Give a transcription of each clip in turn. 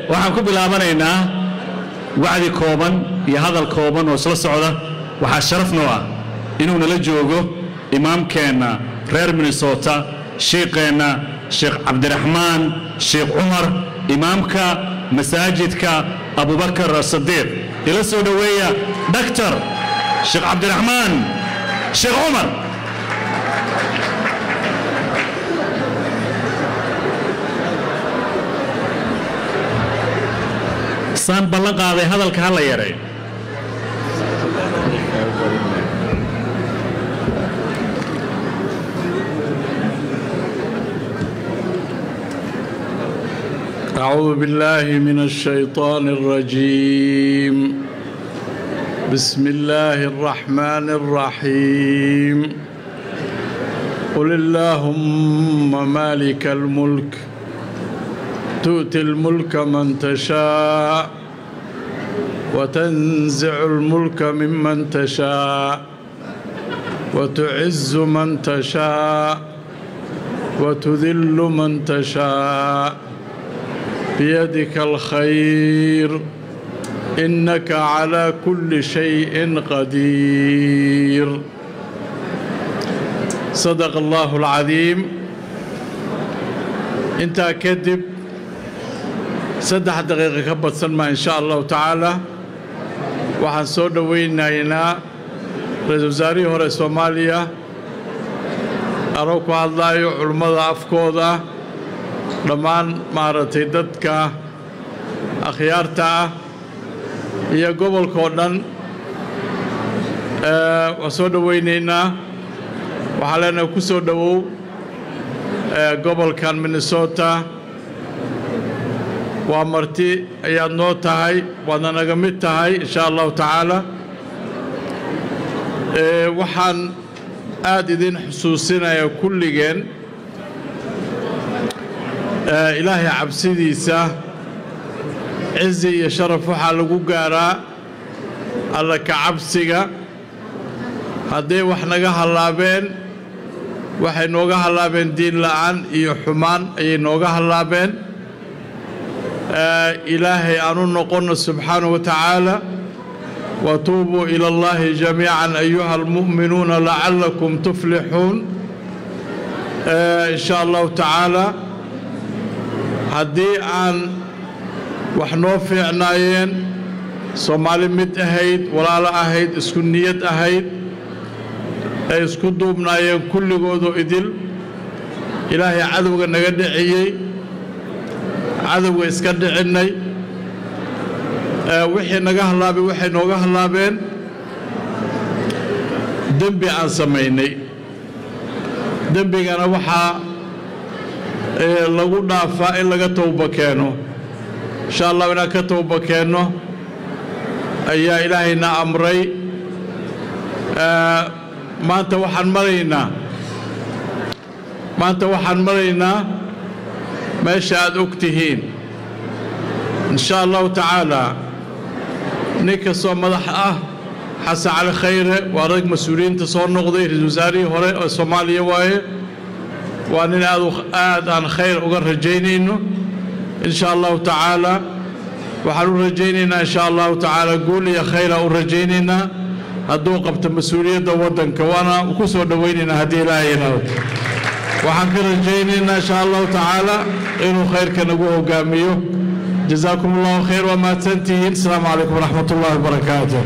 waxaan ku bilaabanaynaa wacdi kooban iyo hadal kooban oo isla socda waxaa sharaf noo ah inuu nala joogo imaamkeenna reer minnesota shiiqeenna sheekh cabdiraxmaan sheekh cumar imaamka masaajidka abubakar sadiiq ila soo dhoweeya dhaktar sheekh cabdiraxmaan sheekh cumar saan ballan qaaday hadalka ha la yaray أعوذ بالله من الشيطان الرجيم بسم الله الرحمن الرحيم قل اللهم مالك الملك تؤتي الملك من تشاء وتنزع الملك ممن تشاء وتعز من تشاء وتذل من تشاء بيدك الخير إنك على كل شيء قدير صدق الله العظيم انت كذب saddex daqiiqa ka badsan maa insha allahu tacaala waxaan soo dhowaynaynaa ra-iisul wasaarihii hore soomaaliya anoo ku hadlaayo culummada afkooda dhammaan maaragtay dadka akhyaarta ah iyo gobolka oo dhan waan soo dhowaynaynaa waxaan leenahay ku soo dhowow gobolkan minnesota waa marti ayaad noo tahay waadna naga mid tahay insha allahu tacaala waxaan aada idin xusuusinayaa kulligeen ilaahay cabsidiisa cizi iyo sharaf waxaa lagu gaaraa alla ka cabsiga hadday wax naga hallaabeen waxay nooga hallaabeen diin la'aan iyo xumaan ayay nooga hallaabeen ilaahay aan u noqonno subxaanahu wa tacaala watuubuu ila allahi jamiican ayuha almu'minuuna lacallakum tuflixuun in sha allahu tacaala haddii aan wax noo fiicnaayeen soomaali mid ahayd walaalo ahayd isku niyad ahayd ay isku duubnaayeen kulligoodu idil ilaahay cadowga naga dhiciyey cadowga iska dhicinnay wixii naga hallaabay waxay nooga hallaabeen dembi aan samaynay dembigana waxaa lagu dhaafaa in laga towba keeno insha allahu inaan ka towba keenno ayaa ilaahayna amray maanta waxaan maraynaa maanta waxaan maraynaa meesha aad og tihiin in sha allahu tacaalaa nin kastoo madax ah xasan cali khayre waa rag mas-uuliyiinta soo noqday ra-isul wasaarihii hore oo soomaaliya waaye waa nin aad aad aan khayr uga rajaynayno in sha allahu tacaalaa waxaan u rajaynaynaa in sha allahu tacaala guul iyo khayra u rajaynaynaa hadduu qabto mas-uuliyadda waddanka waana ku soo dhowaynaynaa haddii ilaahay yidhaahdo waxaan ka rajaynaynaa insha allahu tacaala inuu khayrka nagu hogaamiyo jazaakum allahu khayr waa mahadsantihiin asalaamu calaykum waraxmat ullahi wabarakaatu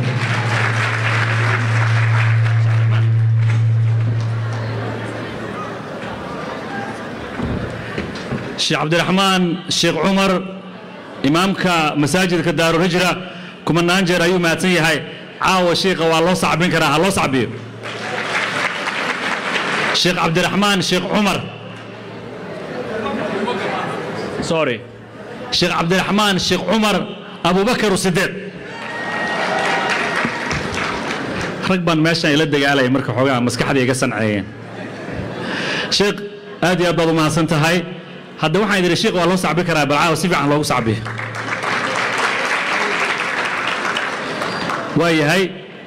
sheekh cabdiraxmaan sheekh cumar imaamka masaajidka daarulhijra kumanaan jeer ayuu mahadsan yahay caawa shiikha waa loo sacbin karaa ha loo sacbiyo sheekh cabdiraxmaan sheekh cumar sorry sheekh cabdiraxmaan sheekh cumar abubakar sideed rag baan meeshan ila dagaalaya marka xoogaa maskaxda iga sanceeyeen sheekh aad iyo aad baad u mahadsan tahay hadda waxaan idhi sheekh waa loo sacbi karaa balcaawa si fiican loogu sacbiyo waa yahay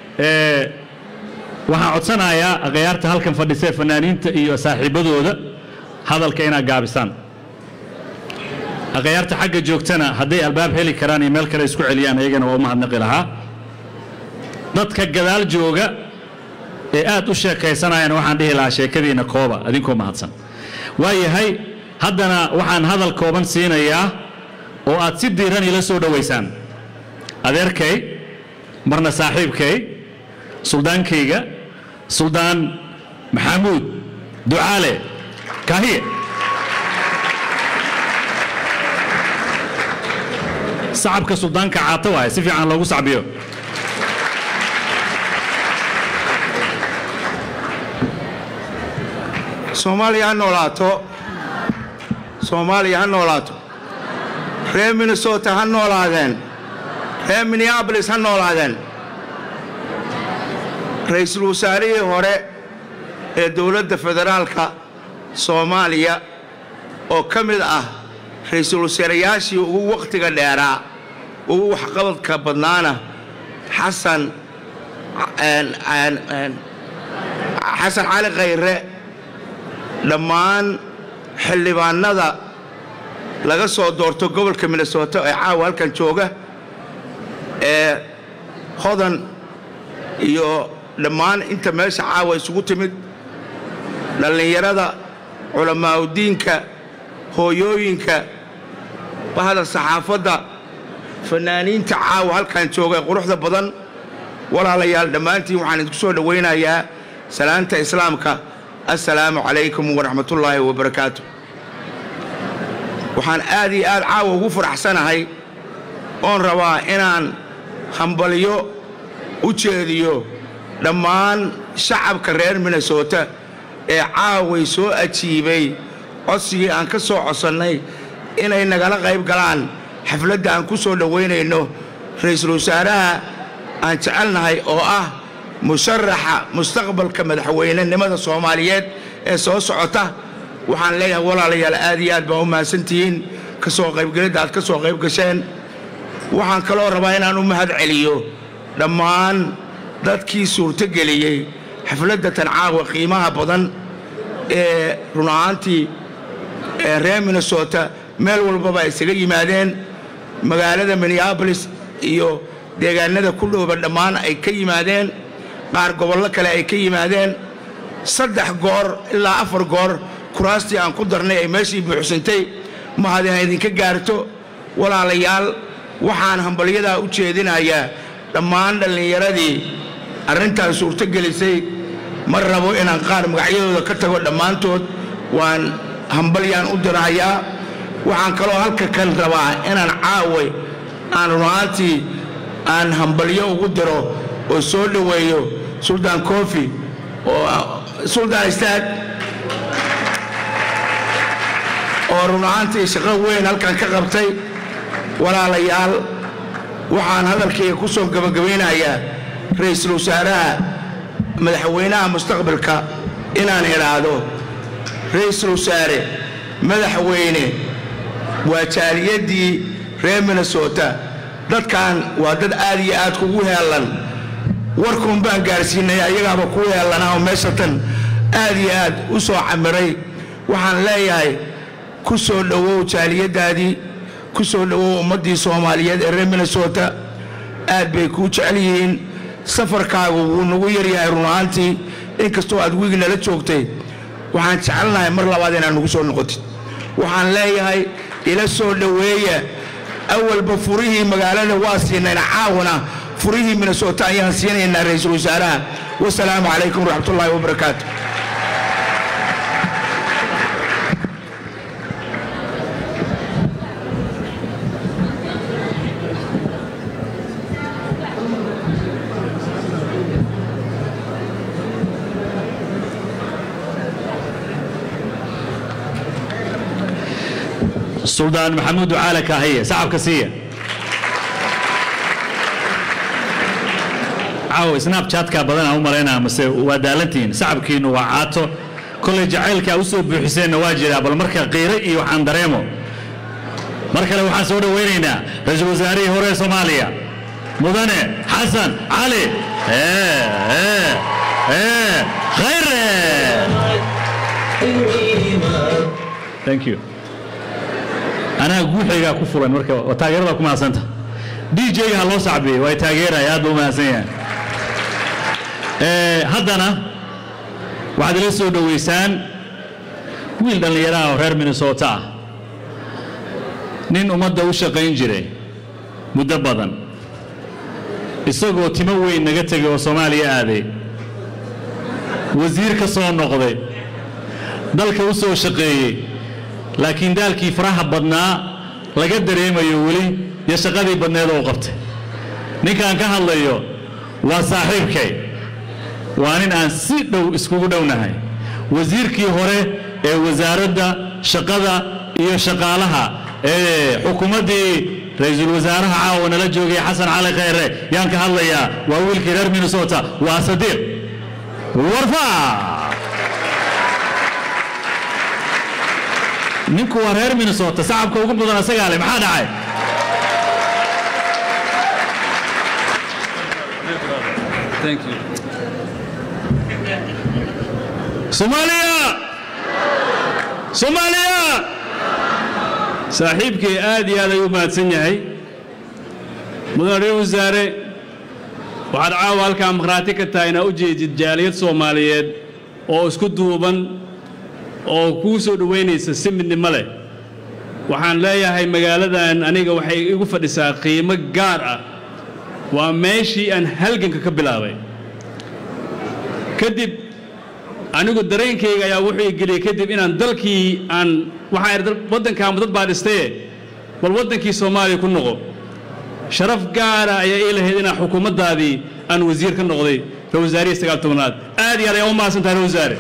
waxaan codsanayaa akhyaarta halkan fadhisee fanaaniinta iyo saaxiibbadooda hadalka inaad gaabisaan akhyaarta xagga joogtana hadday albaab heli karaan iyo meel kale isku celiyaan ayagana waa u mahadnaqi lahaa dadka gadaal jooga ee aad u sheekaysanayana waxaan dhihi lahaa sheekadiina kooba adinkoo mahadsan waayahay haddana waxaan hadal kooban siinayaa oo aad si diiran ila soo dhowaysaan adeerkay marna saaxiibkay suldaankayga suldaan maxamuud ducaale kaahiye sacabka suldaanka caato waaye si fiican loogu sacbiyo soomaaliya ha noolaato soomaaliya ha noolaato reer minnesota ha noolaadeen reer minneabolis ha noolaadeen ra'iisul wasaarihii hore ee dowladda federaalka soomaaliya oo ka mid ah ra'iisul wasaarayaashii ugu wakhtiga dheeraa ugu waxqabadka badnaana xasan xasan cali khayre dhammaan xildhibaannada laga soo doorto gobolka minnesota ee caawa halkan jooga ee hodan iyo dhammaan inta meesha caawa isugu timid dhallinyarada culammaa'udiinka hooyooyinka bahda saxaafadda fanaaniinta caawa halkan jooga ee quruxda badan walaalayaal dhammaantiin waxaan idinku soo dhowaynayaa salaanta islaamka assalaamu calaykum waraxmatullaahi wabarakaatu waxaan aad iyo aad caawa ugu faraxsanahay oon rabaa inaan hambalyo u jeediyo dhammaan shacabka reer minnesota ee caaway soo ajiibay codsigii aan ka soo codsannay inay nagala qayb galaan xafladda aan ku soo dhowaynayno ra'iisul wasaaraha aan jecelnahay oo ah musharaxa mustaqbalka madaxweynenimada soomaaliyeed ee soo socota waxaan leeyahay walaalayaal aad iyo aad baa u mahadsantihiin ka soo qaybgelidda aad ka soo qayb gasheen waxaan kaloo rabaa inaan u mahad celiyo dhammaan dadkii suurtogeliyey xafladda tancaawa qiimaha badan ee run ahaantii ee reer minnesota meel walbaba ay isaga yimaadeen magaalada minneabolis iyo deegaanada ku dhowba dhammaan ay ka yimaadeen qaar gobollo kale ay ka yimaadeen saddex goor ilaa afar goor kuraastii aan ku darnay ay meeshii buuxsantay mahadina idinka gaarto walaalayaal waxaan hambalyadaa u jeedinayaa dhammaan dhallinyaradii arrintan suurtogelisay ma rabo inaan qaar magacyadooda ka tago dhammaantood waan hambalyaan u dirahayaa waxaan kaloo halka kan rabaa inaan caaway aan runaantii aan hambalyo ugu diro oo soo dhoweeyo suldaan kofi oo suldaan istaag oo run ahaantii shaqo weyn halkan ka qabtay walaalayaal waxaan hadalkayga ku soo gebagabaynayaa ra'iisul wasaaraha madaxweynaha mustaqbalka inaan idhaahdo ra'iisul wasaare madaxweyne waa jaaliyadii reer minnesota dadkan waa dad aad iyo aad kugu heellan warkuun baan gaarsiinay ayagaaba ku heellanaa oo meesha tan aad iyo aad u soo camiray waxaan leeyahay ku soo dhowow jaaliyaddaadii ku soo dhowow ummaddii soomaaliyeed ee reer minnesota aad bay kuu jecel yihiin safarkaagu wuu nagu yaryahay run ahaantii inkastoo aad wiig nala joogtay waxaan jecelnahay mar labaad inaad nagu soo noqotid waxaan leeyahay ila soo dhoweeya awalba furihii magaalada waa siinayna caawna furihii minnesota ayaan siinaynaa ra'iisul wasaaraha wasalaamu calaykum waraxmatullaahi wabarakaatu suldaan maxamuud ducaale kaahiye sacabka siiya caaw snabchatka badanaa u malaynaa mase waa daalantihiin sacabkiinnu waa caato kollay jacaylkaa u soo buuxiseenna waa jiraa bal marka qiire iyo waxaan dareemo mar kale waxaan soo dhowaynaynaa ra-iisul wasaarihii hore ee soomaaliya mudane xasan cali khayre thank you anaa guuxaygaa ku fulan marka waa taageerada ku mahadsanta dj-ga ha loo sacbiyey waa taageeraya aad buu mahadsan yahay Ee, haddana waxaad ila soo dhoweysaan wiil dhallinyaraha oo reer minnesota ah nin ummadda u shaqayn jiray muddo badan isagoo timo weyn naga tegay oo soomaaliya aaday wasiir ka soo noqday dalka u soo shaqeeyey laakiin daalkii faraha badnaa laga dareemayo weli iyo shaqadii badneed oo u qabtay ninkaan ka hadlayo waa saaxiibkay waa nin aan si dhow iskugu dhownahay wasiirkii hore ee wasaaradda shaqada iyo shaqaalaha ee xukuumaddii ra-iisul wasaaraha caawa nala joogay xasan cali khayre yaan ka hadlayaa waa wiilkii reer minnesota waa sadiiq warfa ninku waa reer minnesota sacabka ugu badan asagaa leh maxaa dhacay Thank you. soomaaliya soomaaliya saaxiibkay aad iyo aad ay u mahadsan yahay mudane reer wasaare waxaad caawa halkaa markhaati ka tahay inaa u jeedid jaaliyad soomaaliyeed oo isku duuban oo kuu soo dhowaynaysa si midnimo leh waxaan leeyahay magaaladan aniga waxay igu fadhisaa qiimo gaar ah waa meeshii aan halganka ka bilaabay kadib anigu dareenkayga ayaa wuxuu igeliyey kadib inaan dalkii aan waxaan idhi waddankaanba dad baa dhistaye bal waddankii soomaaliya ku noqo sharaf gaara ayaa ii lahayd inaan xukuumaddaadii aan wasiir ka noqday ra wasaarihii sagaal tobnaad aad iyo aad ayaa u mahadsan tahay ra wasaare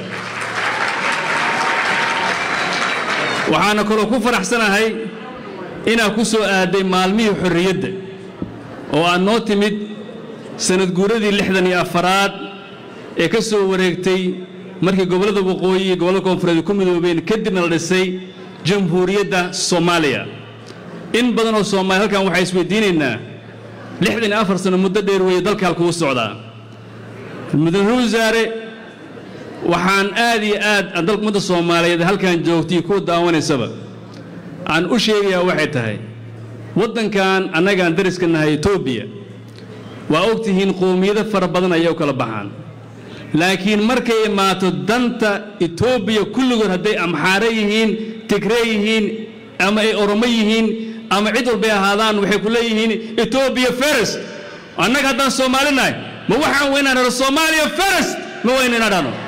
waxaana kaloo ku faraxsanahay inaad ku soo aaday maalmihii xorriyadda oo aad noo timid sanad guuradii lixdan iyo afaraad ee ka soo wareegtay markii gobollada waqooyi iyo gobollada koonfureed ku midoobeen kadibna la dhisay jamhuuriyadda soomaaliya in badan oo soomaaliya halkan waxaa isweydiinaynaa lixdan iyo afar sano muddo dheer weeye dalka halkuu socdaa mudane wasaare waxaan aad iyo aad aan dalka ummadda soomaaliyeed halkan joogtay kuwa daawanaysaba aan u sheegayaa waxay tahay waddankan annagaan dariska nahay etoobiya waa og tihiin qowmiyado fara badan ayay u kala baxaan laakiin markay imaato danta etoobiya kulligood hadday amxaare yihiin tigree yihiin ama ay oromo yihiin ama cid walbay ahaadaan waxay ku leeyihiin etoobiya first annaga haddaan soomaali nahay ma waxaan weynaan helo soomaaliya first ma weyna inaan dhahno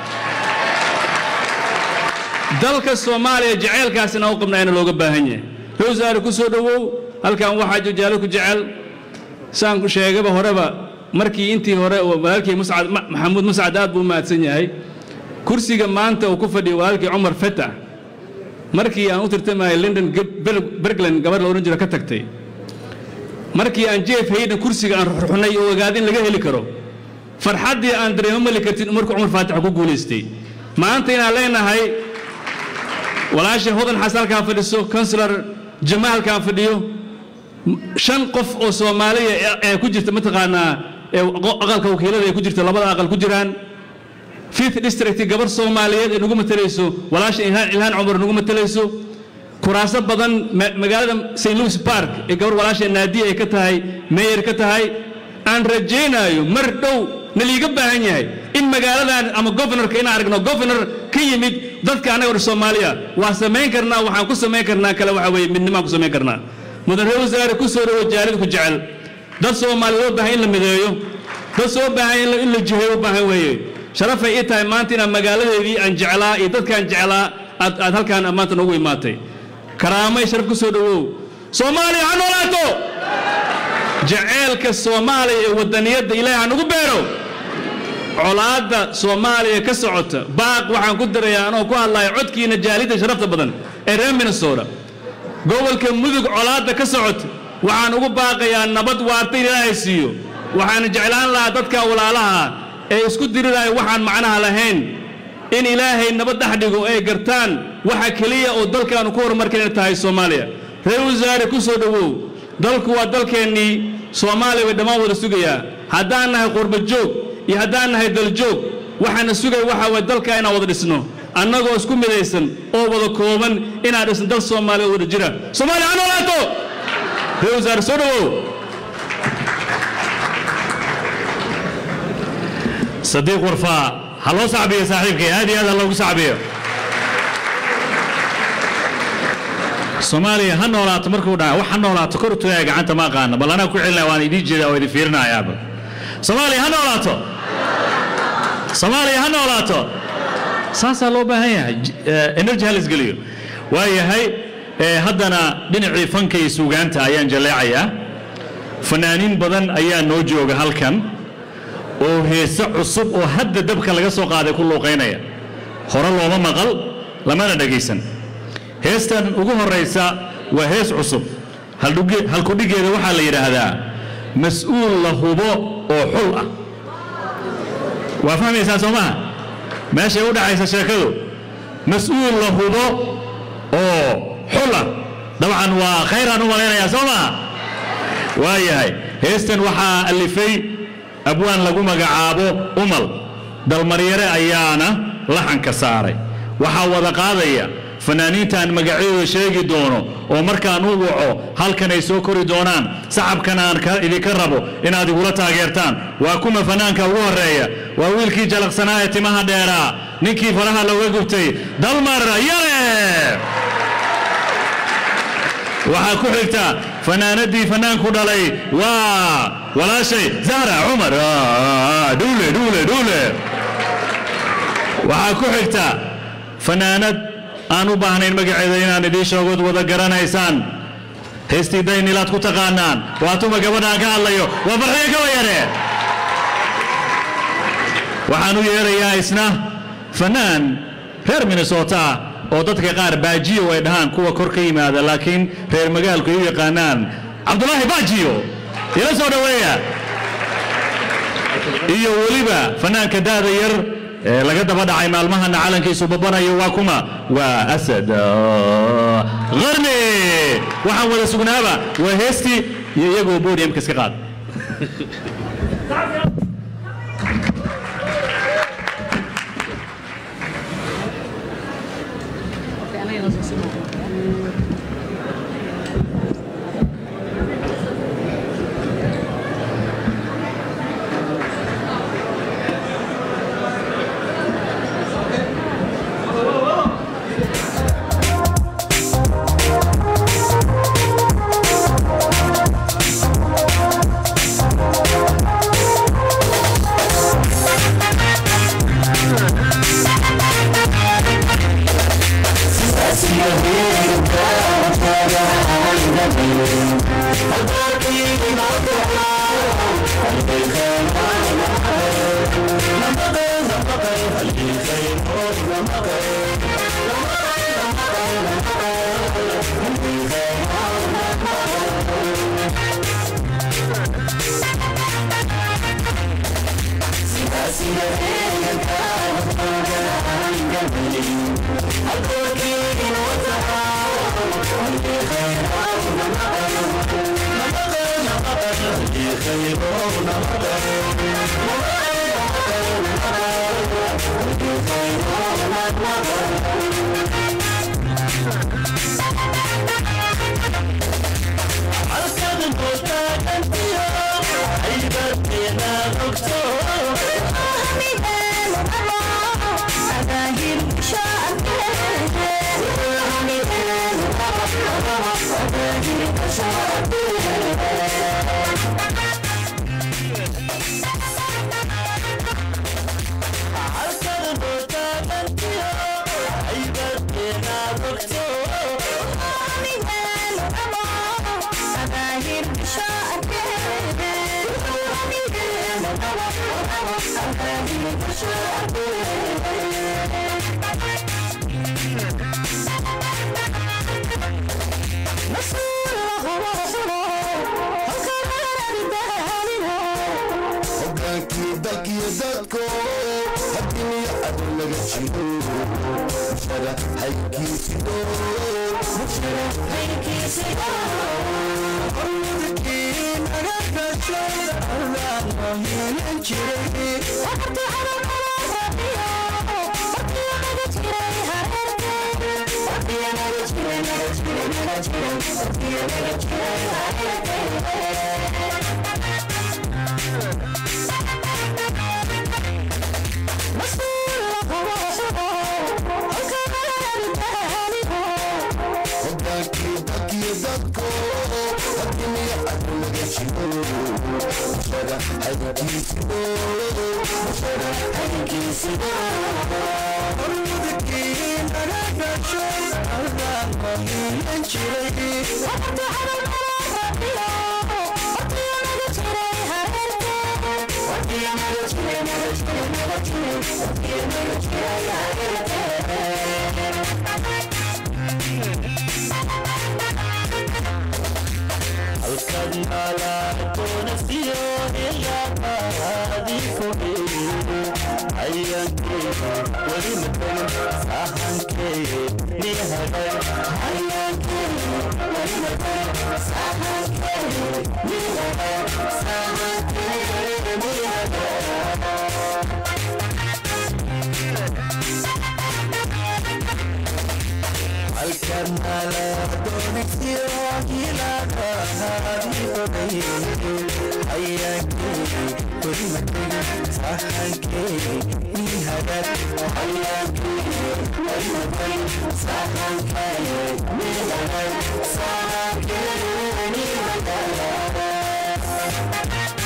dalka soomaaliya jaceylkaasina u qabnaayna looga baahan yahay rowsaare ku soo dhowow halkan waxaa jajaalo ku jecel saan sheegaba horeba markii intii hore oo walaalkii muscad maxamuud muscad aad buu u mahadsan yahay kursiga maanta uu ku fadhiyo walaalkii cumar fatax markii aan u tirtamayay london bergland gabadh la odhan jiro ka tagtay markii aan jeef hayden kursiga aan ruxnay oo ogaadin laga heli karo farxaddii aan dareemo mali kartin markuu cumar faatix ku guulaystay maanta inaan leenahay walaasha hodan xasan halkaan fadhiso kansular jamaal halkaan fadhiyo shan qof oo soomaaliya ee ku jirta mataqaanaa ee aqalka wakiilada ay ku jirta labada aqal ku jiraan fifth district gabar soomaaliyeed ee nagu matalayso walaasha ilhaan ilhaan cumar nagu matalayso kuraaso badan magaalada st louis park ee gabar walaasha naadiya ay ka tahay meyer ka tahay aan rajaynayo mar dhow na liiga baahan yahay in magaaladan ama governorka inaan aragno governor ka yimid dadka annaga or soomaaliya waa samayn karnaa waxaan ku samayn karnaa kale waxa weeye midnimaan ku samayn karnaa mudan reer wasaare ku soo dhawo jaalid ku jecel dad soomaaliya loo baahan in la mideeyo dad soo baahan in la jiheeyo u baahan weeye sharafay ii tahay maanta inaan magaaladeedii aan jeclaa iyo dadkaan jeclaa aad aad halkaan maanta noogu imaatay karaamay sharaf ku soo dhawow soomaaliya ha noolaato jaceelka soomaaliya ee wadaniyadda ilaahay ha nagu beero colaadda soomaaliya ka socota baaq waxaan ku dirayaa anoo ku hadlaya codkiina jaalidda sharafta badan ee reer minnesota gobolka mudug colaadda ka socota waxaan ugu baaqayaa nabad waarta in ilaahay siiyo waxaan jeclaan lahaa dadka walaalaha ee isku diriraya waxaan macnaha lahayn in ilaahay nabad dhex dhigo ay gartaan waxa keliya oo dalkaanu ku horumarka inay tahay soomaaliya reer wasaare ku soo dhowow dalku waa dalkeennii soomaaliya bay dhammaan wada sugayaa haddaan nahay qurba joog iyo haddaan nahay daljoog waxaana sugaya waxa waye dalka inaan wada dhisno annagoo isku midaysan oo wada kooban inaan dhisno dal soomaaliya oo wada jira soomaaliya ha noolaato ra-iisul wasaare soo dhawow sadiiq warfaa ha loo sacbiyo saaxiibkay aad iyo aad ha loogu sacbiyo soomaaliya ha noolaato markuu dhaca wax ha noolaato kor u tagaya gacanta ma aqaana bal anaa ku celinaya waan idiin jeedaa waa idin fiirinayaaba soomaaliya ha noolaato soomaaliya ha noolaato saasaa loo baahan yahay J- eh, energy ha laisgeliyo waayahay eh, haddana dhinacii fanka iyo suugaanta ayaan jaleecayaa fanaaniin badan ayaa noo jooga halkan oo heese cusub oo hadda dabka laga soo qaaday ku luuqaynaya hore looma maqal lamana dhegaysan heestan ugu horaysa waa hees cusub haldhuge- halkudhigeeda waxaa la yidhaahdaa mas-uul la hubo oo xul ah waa fahmaysaa soo maha meeshay u dhacaysa sheekadu mas-uul la hubo oo xul ah dabcan waa khayraan u malaynayaa soo maha waayahay heestan waxaa alifay abwaan lagu magacaabo umal dalmaryare ayaana laxanka saaray waxaa wada qaadaya fanaaniintaan magacyadooda sheegi doono oo markaan u waco halkan ay soo kori doonaan sacabkan aan ka- idinka rabo inaad igula taageertaan waa kuma fanaanka ugu horeeya waa wiilkii jalaqsanaa ee timaha dheeraa ninkii faraha looga gubtay dalmar yare waxaa ku xigta fanaanadii fanaanku dhalay waa walaashay zahra cumar Ah, dhuule dhuule dhuule waxaa ku xigta fanaanad aan u baahnayn magaceeda inaan idiin sheegood wada garanaysaan heestii daynilaad ku taqaanaan waa tuma gabadhaan ka hadlayo waa farxiyo kaba yare waxaan u yeerayaa isna fanaan reer minnesota ah oo dadka qaar baajiyo ay dhahaan kuwa kor ka yimaada laakiin reer magaalku ay u yaqaanaan cabdulaahi baajiyo ila soo dhoweeya iyo weliba fanaanka daada yar ee laga daba dhacay maalmahana calankiisu babanayo waa kuma waa asad ah, qarni waxaan wada sugnaaba waa heestii iyo iyagoo podiumka iska qaad hogaankii dalkiyo dadko haddii ad laga jiro mushara haykiisido qolkii naga gasho allaa noo yeelan jiray hogaankii dalkiyo dadko hadimiya adulaga jiro mushara hayinkiisido mushara hayinkiisido hormudakii naga gasho allaan mahiyan jiray halkan alaatoonasiyo ilaaqaadii fogeeye hayankeyga weli matagan sahankeye nihagan hayankeyga weli matagan sahankeye nihagan sahankeye nihagan halkan alaatoonasiyo ilaaqaadii fogeeye hayankeyga weli matagan sahankeye nihagan hayankeyga weli matagan sahankeye nihagan sahankeye nihagan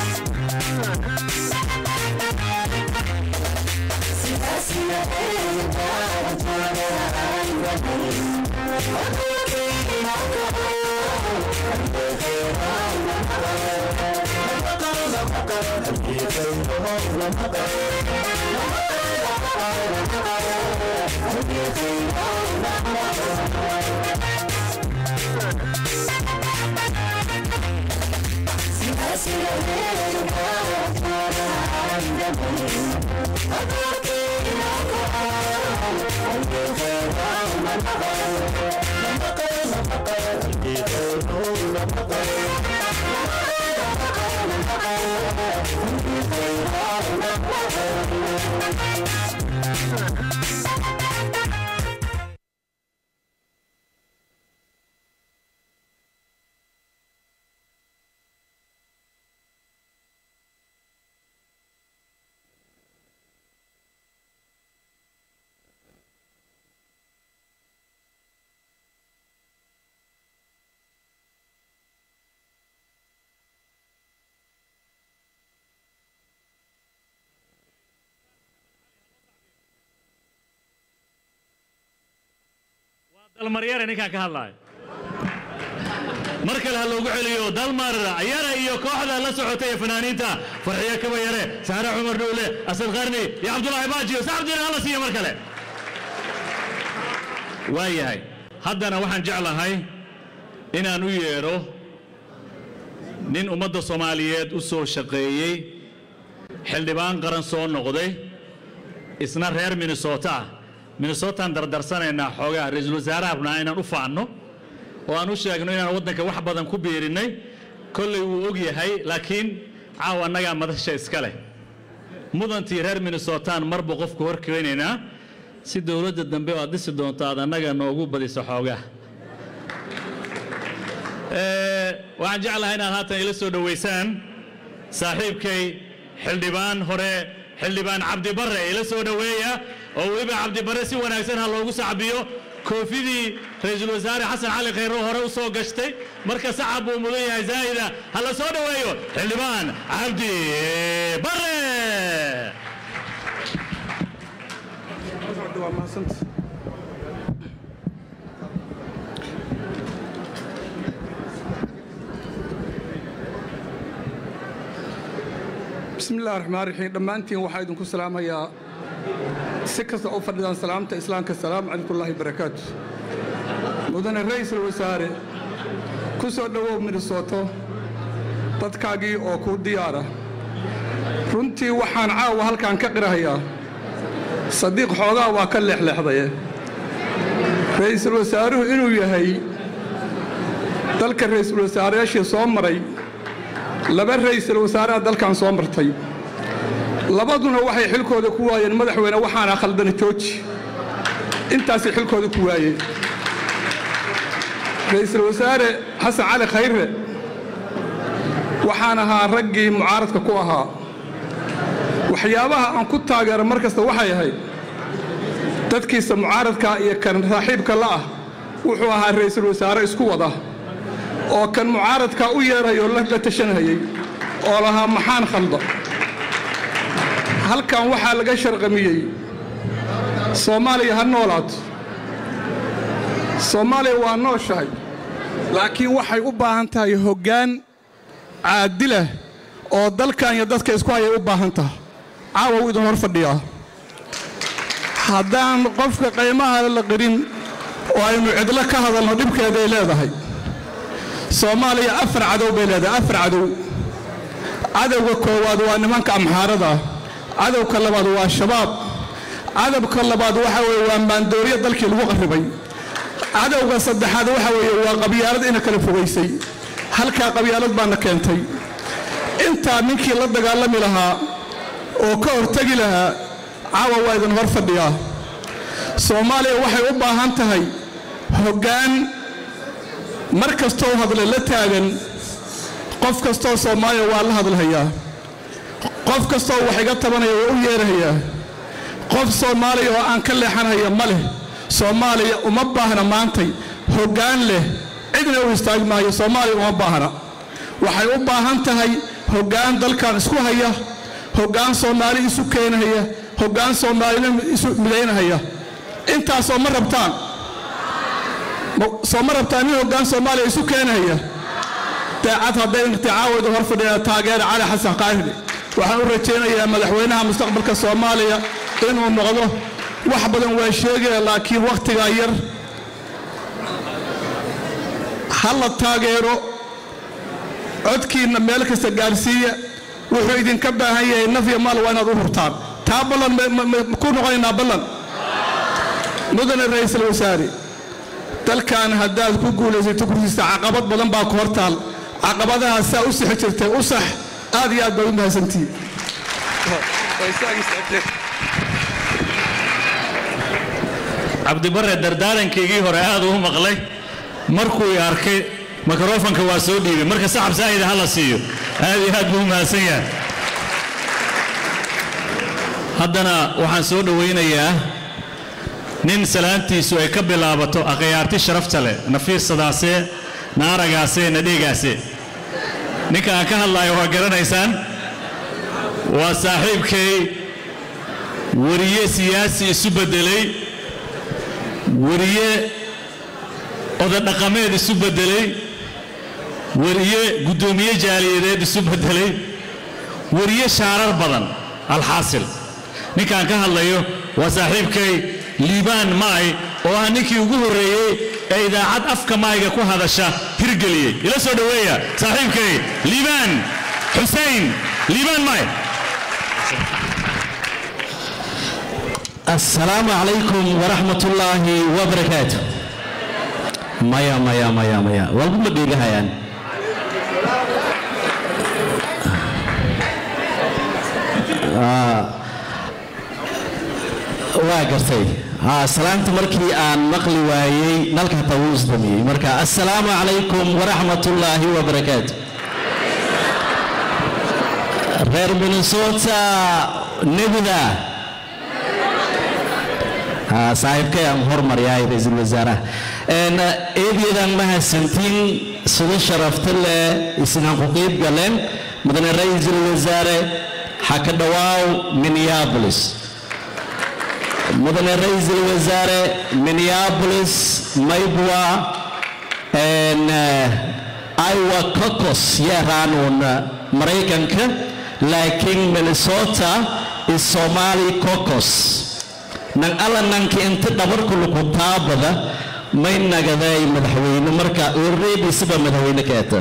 dalmaryare ninkaan ka hadlaayo mar kale ha loogu celiyo dalmar yare iyo kooxda la socotay ee fanaaniinta farxiyo kaba yare saare cumar dhuule asad qarni iyo cabdulaahi baajiyo sacabdiina hala siiyo mar kale waa yahay haddana waxaan jeclahay inaan u yeedho nin ummadda soomaaliyeed u soo shaqeeyey xildhibaan qaran soo noqday isna reer minnesota ah minnesotaan dardarsanaynaa xoogaa ra-iisul wasaaraha rabnaa inaan u faanno oo aan u sheegno inaan waddanka wax badan ku biirinnay kollay wuu og yahay laakiin caawa annagaa madasha iska leh mudantii reer minnesotaan marba qofku hor keenaynaa si dowladda dambe oo aad dhisi doonto aad annaga noogu badiso xoogaa Ee, waxaan jeclahay inaad haatan ila soo dhowaysaan saaxiibkay xildhibaan hore xildhibaan cabdibarre ila soo dhoweeya oo weliba cabdibarre si wanaagsan ha loogu sacbiyo koofidii ra-iisul wasaare xasan cali khayro hore u soo gashtay marka sacab buu mudan yahay zaa'ida ha la soo dhoweeyo xildhibaan cabdi barre bismi illahi raxmaan raxiim dhammaantiin waxaa idinku salaamayaa si kasta u fadhidaan salaamta islaamka asalaamu calaykullaahi barakaatu mudane ra'iisul wasaare ku soo dhowow minnesooto dadkaagii oo kuu diyaara runtii waxaan caawa halkaan ka qirahayaa sadiiq xoogaa waa ka leexleexdaye ra'iisul wasaaruhu inuu yahay dalka ra'iisul wasaareyaashii soo maray laba ra'iisul wasaareha dalkan soo martay labaduna waxay xilkooda ku waayeen madaxweyne waxaana khaldana jooji intaasay xilkooda ku waayeen ra'iisul wasaare xasan cali khayre waxaan ahaa raggii mucaaradka ku ahaa waxyaabaha aan ku taageero mar kasta waxay ahayd dadkiisa mucaaradka iyo kan saaxiibka la ah wuxuu ahaa ra'iisul wasaare isku wada oo kan mucaaradka u yeerayoo la tashanhayay oo lahaa maxaan khalda halkan waxaa laga sharqamiyey soomaaliya ha noolaato soomaaliya waa nooshahay laakiin waxay u baahan tahay hoggaan caadilah oo dalkan iyo dadka isku hayay u baahan tahay caawa wuu idin hor fadhiyaa haddaan qofka qaymaha la qirin oo aynu cidlo ka hadalno dhibkeeday leedahay soomaaliya afar cadow bay leedahay afar cadow cadowga koowaad waa nimanka amxaarada cadowka labaad waa shabaab cadowka labaad waxa weeye waa maandooriya dalkii lagu qarribay cadowga saddexaad waxa weeye waa qabyaalad ina kala fogaysay halkaa qabyaalad baana keentay intaa ninkii la dagaalami lahaa oo ka hortegi lahaa caawa waa idin hor fadhiyaa soomaaliya waxay u baahan tahay hoggaan mar kastoo hadle la taagan qof kastoo soomaaliya waa la hadlhayaa qof kastoo wax iga tabanaya waa u yeerahayaa qof soomaaliya oo aan ka leexanhaya ma leh soomaaliya uma baahna maantay hoggaan leh cidna u istaagi maayo soomaaliya uma baahna waxay u baahan tahay hoggaan dalkan isku haya hoggaan soomaali isu keenahaya hoggaan soomaalina isu midaynahaya intaasoo ma rabtaan soo ma rabtaan nin hoggaan soomaaliya isu keenahaya daacad hadday inticaawayda hor fadhiya taageera cali xasan qaahiri waxaan u rajaynayaa madaxweynaha mustaqbalka soomaaliya inuu noqdo wax badan waa sheegaya laakiin wakhtigaa yar ha la taageero codkiinna meel kasta gaarsiiya wuxuu idinka baahan yahay naf iyo maal waa inaad u hurtaan taa ballan ku noqonaynaa ballan mudane ra'iisul wasaare dalkan haddaad ku guulaysato kursiista caqabad badan baa ku hortaal caqabadaha saa u sixi jirtay u sax aad iyo aad baad u mahadsantihiin cabdibare dardaarankaygii hore aad uu maqlay markuu i arkay mikrofanka waa soo dhiibay marka saxab saa'ida ha la siiyo aad iyo aad buu u mahadsan yahay haddana waxaan soo dhowaynayaa nin salaantiisu ay ka bilaabato akhyaarti sharafta leh na fiirsadaasee na aragaasee na dheegaasee ninka aan ka hadlaayo waa garanaysaan waa saaxiibkay wariye siyaasi isu beddelay wariye odadhaqameed isu beddelay wariye guddoomiye jaaliyadeed isu beddelay wariye shaarar badan alxaasil ninkaan ka hadlayo waa saaxiibkay liibaan maay oo ah ninkii ugu horreeyey ee idaacad afka maayga ku hadasha hirgeliyey ila soo dhoweeya saaxiibkay liibaan xusein liibaan maay السلام عليكم ورحمة الله وبركاته مايا مايا مايا مايا والله ما ديغا يعني waa gartay salaanta markii aan maqli waayey nalka hataa wuu isdamiyey marka assalaamu calaykum waraxmat ullaahi wabarakaatu reer minnesota nebida saaxiibkay aan hormaryahay ra-iisul wasaaraha eedeedaan mahadsantiin sida sharafta leh isnaan ku qiib galeen mudane ra-iisul wasaare xaka dhawaaw minneapolis mudane ra-iisul wasaare minneapolis maybwa iowa cocos yeeraanuun maraykanka laakiin minnesota is somali cocos nan alla nanka inta dhabarku lagu taabada may nagaday madaxweyne marka already siba madaxweyne keeta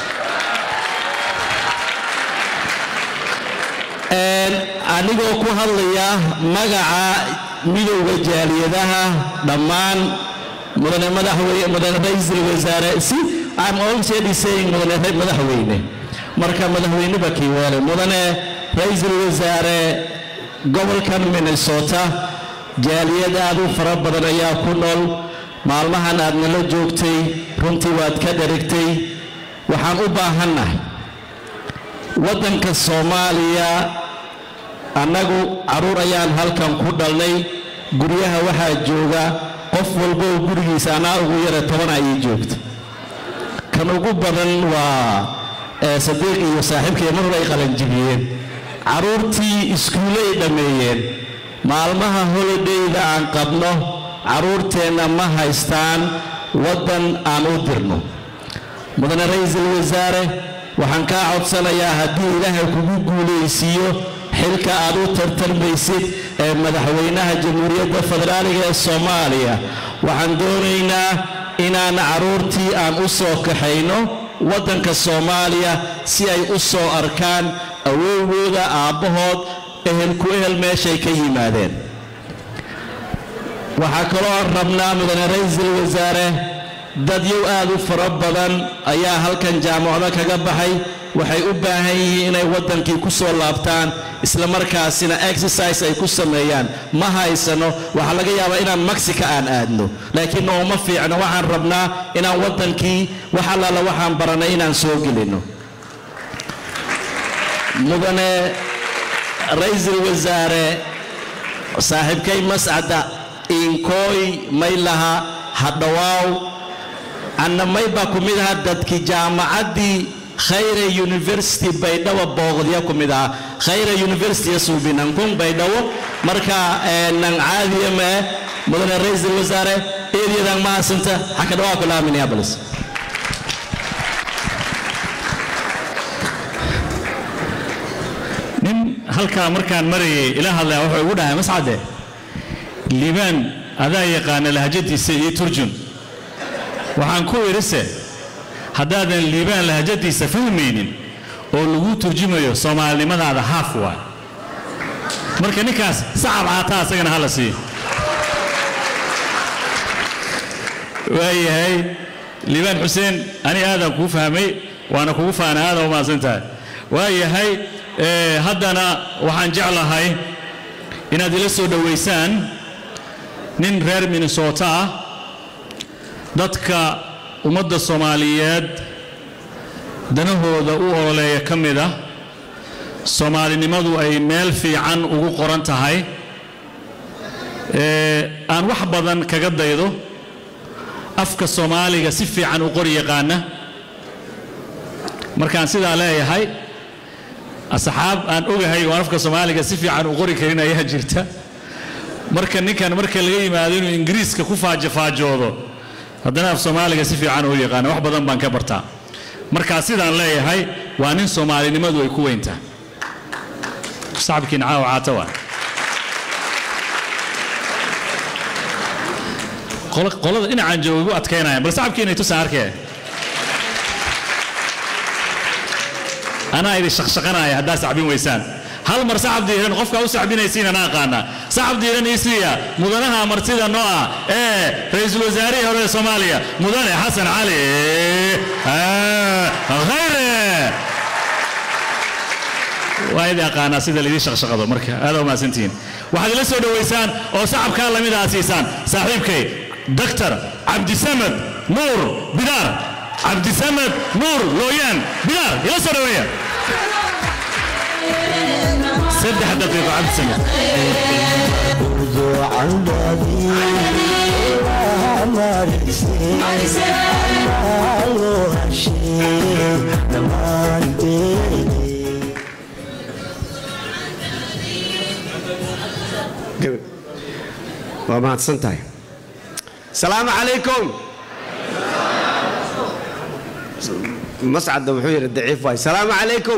anigoo ku hadlaya magaca midowda jaaliyadaha dhammaan mudane madaxweyne mudane ra-iisul wasaare si I'm already saying mudane madaxweyne marka madaxweyne ba kii weelay mudane ra-iisul wasaare gobolkan minnesota jaaliyad aad u fara badan ayaa ku nool maalmahan aad nala joogtay runtii waad ka dherigtay waxaan u baahannahay waddanka soomaaliya annagu carruur ayaan halkan ku dhalnay guryaha waxaa jooga qof walba oo gurigiisa anaa ugu yara toban ayay joogta kan ugu badan waa ee sadiiq iyo saaxiibkay mar hore ay qalanjibiyeen carruurtii iskuulle ay dhammeeyeen maalmaha holidayda aan qabno carruurteenna ma haystaan waddan aan u dirno mudane ra-iisul wasaare waxaan kaa codsanayaa haddii ilaahay kugu guulaysiiyo xilka aad u tartarmaysid ee madaxweynaha jamhuuriyadda federaaliga ee soomaaliya waxaan doonaynaa inaan carruurtii aan u soo kaxayno waddanka soomaaliya si ay u soo arkaan awowgooda aabbahood ehelku ehel meeshay ka yimaadeen waxaa kaloo aan rabnaa mudane ra-iisul wasaare dadyow aad u fara badan ayaa halkan jaamacado kaga baxay waxay u baahan yihiin inay waddankii ku soo laabtaan isla markaasina exercise ay ku sameeyaan ma haysano waxaa laga yaabaa inaan mexica aan aadno laakiin nooma fiicno waxaan rabnaa inaan waddankii wax allaala waxaan baranay inaan soo gelinno mudane ra-iisul wasaare saaxiibkay mascada inkooy may laha hadhawaaw anna may baa ku mid aha dadkii jaamacaddii khayre university baydhabo booqdya ku mid aha khayre university suubinankun baydhabo marka nan caadiya mee mudane ra-iisul wasaare eedyadan ma hasinta xaka dhawaa ku laha minneapolis nin halkaa markaan marayay ila hadlaya wuxuu igu dhahay mascade liibaan adaa yaqaana lahjadiisa iyo turjun waxaan ku idhise haddaadan liibaan lahjadiisa fahmaynin oo lagu turjumayo soomaalinimadaada haaf waay marka ninkaas sacab caataa asagana hala siiyo waayahay liibaan xuseen ani aadaan kuu fahmay waana kugu faana aadaan u mahadsan tahay waayahay ee, haddana waxaan jeclahay inaad ila soo dhowaysaan nin reer minnesota ah dadka ummadda soomaaliyeed danahooda u ololeeya ka mid ah soomaalinimadu ay meel fiican ugu qoran tahay ee, aan wax badan kaga daydo afka soomaaliga si fiican u qori yaqaana markaan sidaa leeyahay asxaab aan ogahay oo aan afka soomaaliga si fiican u qori karin ayaa jirta marka ninkan marka laga yimaado inuu ingiriiska ku faajofaajoodo haddana af soomaaliga si fiican u yaqaana wax badan baan ka bartaa markaa sidaan leeyahay waa nin soomaalinimadu ay ku weyntahay sacabkiina caawa caata waa Qolo- qolada dhinacaan jooga igu adkaynayaan bal sacabkiina ay tusaan arkee anaa idin shaqshaqanaya haddaa sacbin weysaan hal mar sacab diiran qofkaa u sacbinaysiin anaa aqaana sacab diiran ii siiya mudanaha martida noo ah ee ra-iisul wasaarihii hore ee soomaaliya mudane xasan cali ah, khayre waa idin aqaanaa sida laidin shaqshaqado marka aad u mahadsantihiin waxaad ila soo dhowaysaan oo sacabkaa lamid aa siisaan saaxiibkay doctor cabdisamed nuur bidaar cabdisamed nuur looyaan bidaar ila soo dhoweeya saddex daqiiqo cabdisamed waa mahadsan tahay salaamu calaykum mascadda wuxuu yidhi daciif waay salaamu calaykum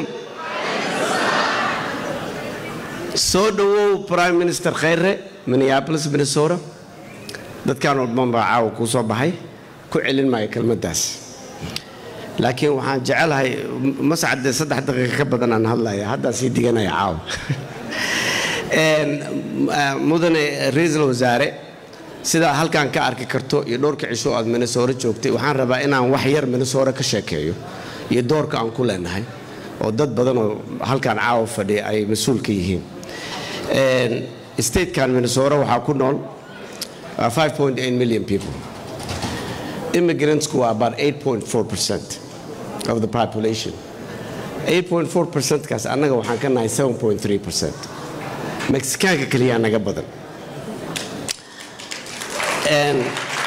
soo dhowow prime minister khayre minneapolis minnesota dadkan walban baa caawa kuu soo baxay ku celin maayo kelmaddaas laakiin waxaan jecelahay mascadde saddex daqiiqa ka badan aan hadlaya haddaan sii diganaya caawa Een, ah, mudane ra-iisul wasaare sidaa halkan ka arki karto iyo dhowrka cisho aad minnesota joogtay waxaan rabaa inaan wax yar minnesota ka sheekeeyo iyo doorka aan ku leenahay oo dad badan oo halkan caawa fadhiya ay mas-uul ka yihiin Een, statekan minnesota waxaa ku nool ah, 5.8 million people immigrants waa about 8.4% of the population 8.4% kaas annaga waxaan ka nahay 7.3% mexikaanka keliyaa naga badan And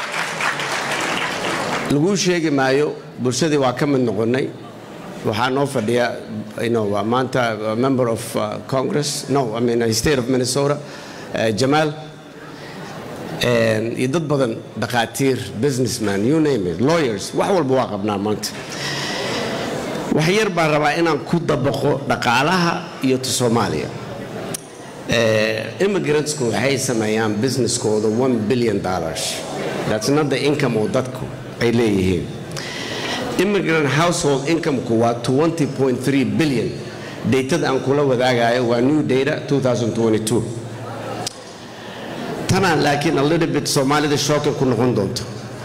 laguu sheegi maayo bulshadii waa ka mid noqonnay waxaa noo fadhiya you know, uh, maanta uh, member of uh, congress no i mean uh, state of minnesota uh, jamaal And iyo dad badan dhakhaatiir businessman you name it lawyers wax walba waa qabnaa maanta wax yar baan rabaa inaan ku dabaqo dhaqaalaha iyo ta soomaaliya Eh, immigrants-ku waxay sameeyaan businesskooda 1 billion dollars that's not the income oo dadku ay leeyihiin immigrant household income-ku waa 20.3 billion datada aan kula wadaagayo waa new data 2022 tanaan laakiin a little bit soomaalida shocking ku noqon doonto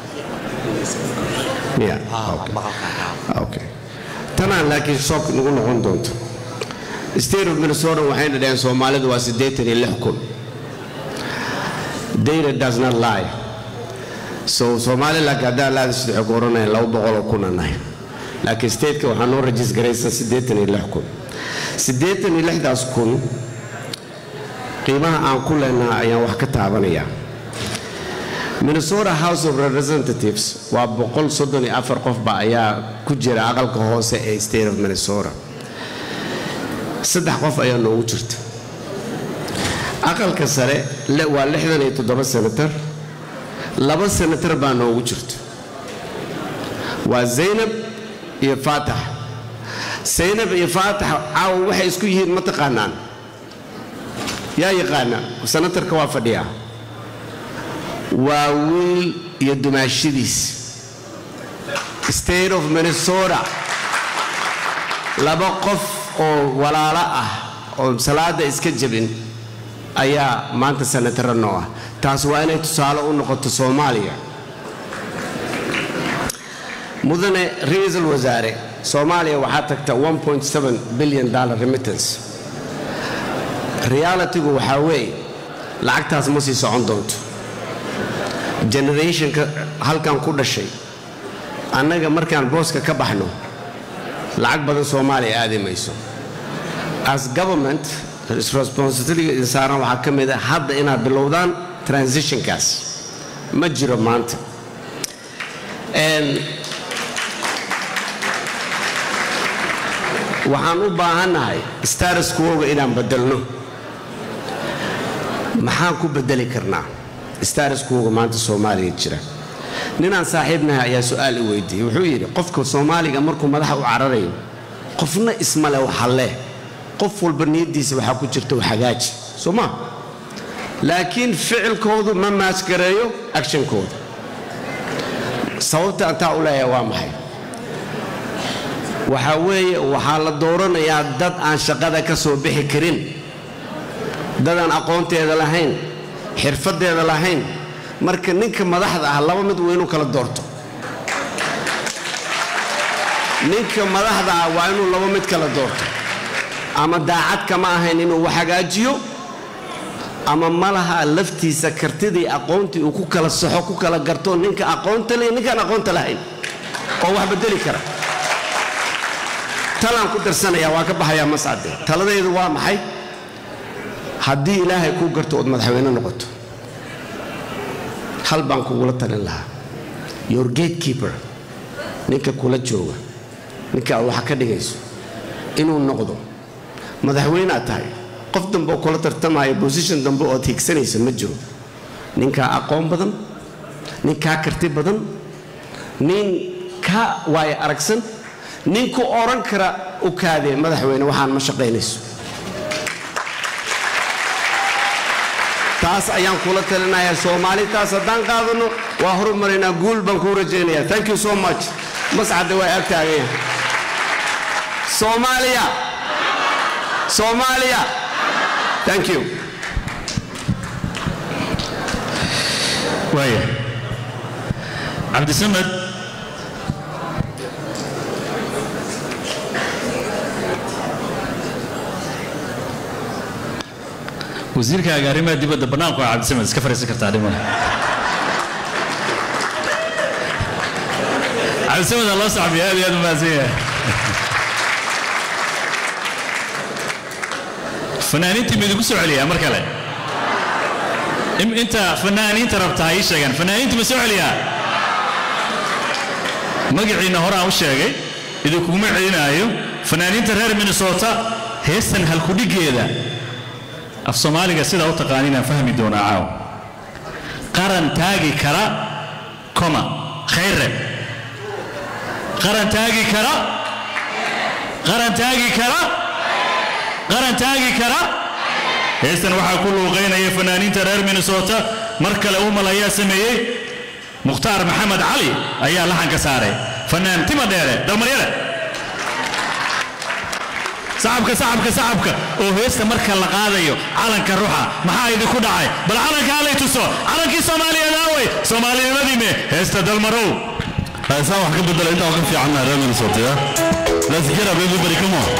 yeah okay. okay tanaan laakiin shock nagu noqon doonto state of minnesota waxayna dhaheen soomaalidu waa siddeetan iyo lix kun data does not lie so somaliland haddaan laadis waxay ku oranayaan laba boqol oo kuna nahay laakiin stateka waxaa noo rajis garaysan siddeetan iyo lix kun siddeetan iyo lixdaas kun qiimaha aan ku leenaha ayaan wax ka taabanayaa minnesota house of representatives waa boqol soddon iyo afar qofba ayaa ku jira aqalka hoose ee state of minnesota saddex qof ayaa noogu jirta aqalka sare le- waa lixdan iyo toddoba senatar laba senatar baa noogu jirta waa zaynab iyo faatax zaynab iyo faatax caawa waxay isku yihiin ma taqaanaan yaa yaqaana senatarka waa fadhiyaa waa wiil iyo dumaashadiis state of minnesota laba qof oo walaalo ah oo salaada iska jabin ayaa maanta senataro noo ah taas waa inay tusaale u noqoto soomaaliya mudane ra-iisul wasaare soomaaliya waxaa tagta 1.7 billion dollar remittance realitygu waxaa weeye lacagtaas ma sii socon doonto generationka halkan ku dhashay annaga markaan booska ka baxno lacag badan soomaaliya aadi mayso as government responsibility saaran waxaa ka mid a hadda inaad bilowdaan transitionkaas ma jiro maanta And waxaan u baahannahay status quoga inaan bedelno maxaan ku bedeli karnaa status quoga maanta soomaaliya jira ninaan saaxiibnahay ayaa su-aal i weydiiyey wuxuu yidhi qofka soomaaliga markuu madaxa u cararayo qofna ismale waxalle qof walba niyaddiisa waxaa ku jirta hagaaji soo ma laakiin ficilkoodu ma maasgareeyo actionkooda sababta aan taa u leeyahay waa maxay waxaa weeye waxaa la dooranayaa dad aan shaqada ka soo bixi karin dad aan aqoonteeda lahayn xirfadeeda lahayn marka ninka madaxda ah laba mid waa inuu kala doorto ninka madaxda ah waa inuu laba mid kala doorto ama daacad kama ahayn inuu wax hagaajiyo ama malaha laftiisa kartidii aqoontii uu ku kala saxo ku kala garto ninka aqoonta leh ninkaan aqoonta lahayn oo wax bedeli kara talaan ku darsanaya waa ka baxayaa mascade taladaydu waa maxay haddii ilaahay kuu garto ood madaxweyne noqoto hal baan kugula talin lahaa your gatekeeper ninka kula jooga ninka aad waxa ka dhigayso inuu noqdo madaxweyne aad tahay qof dambe oo kula tartamaya bosition dambe ood higsanaysa ma jiro ninkaa aqoon badan nin kaa karti badan nin kaa waayo aragsan nin ku oran kara u kaadee madaxweyne waxaan ma shaqaynayso taas ayaan kula talinayaa soomaali taas haddaan qaadano waa horumarinaa guul baan kuu rajaynayaa thank you so much mascadda waa ag taagan yahay soomaaliya soomaaliya thank you waaya cabdisamed wasiirkaaga arrimaha dibadda bannaanku waa cabdisamed iska fariisan kartaa dhimale cabdisamada loo sacbiya aad iyo aad u mahadsan yahay fanaaniintii ma idinku soo celiyaa mar kale Im- inta fanaaniinta rabtaa ii sheegan fanaaniinta ma soo celiyaa magaciina hore aan u sheegay idinkuguma celinaayo fanaaniinta reer minnesota heestan halkudhigeeda af soomaaliga sidaa u taqaanin aan fahmi doonaa caaw qaran taagi kara koma khayre qaran taagi kara qaran taagi kara qaran taagi kara heestan waxaa ku luuqaynaya fanaaniinta reer minnesota mar kale umal ayaa sameeyey mukhtaar maxamed cali ayaa laxanka saaray fanaan tima dheere dalmaryare sacabka sacabka sacabka oo heesta marka la qaadayo calanka ruxa maxaa idinku dhacay bal calanka halay tuso calankii soomaaliyeed aawey soomaalinimadiime heesta dalmarow heesaan wax ka bedela intaa ka fiicanna reer minnesota ya let's get up everybody come on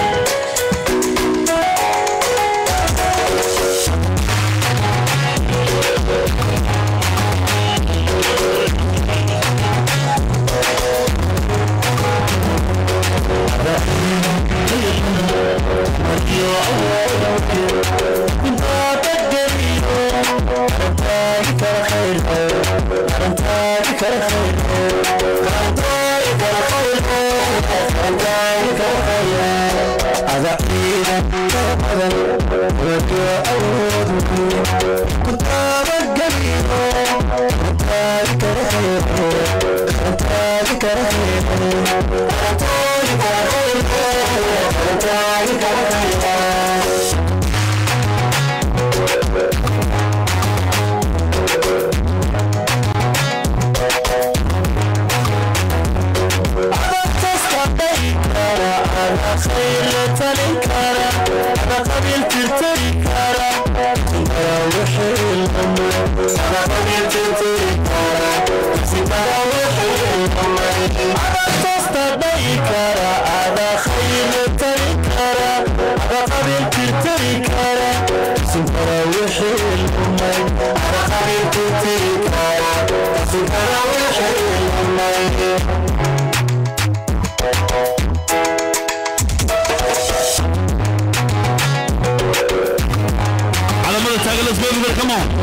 calamada taagan let's go everybody come on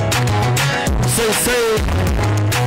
say say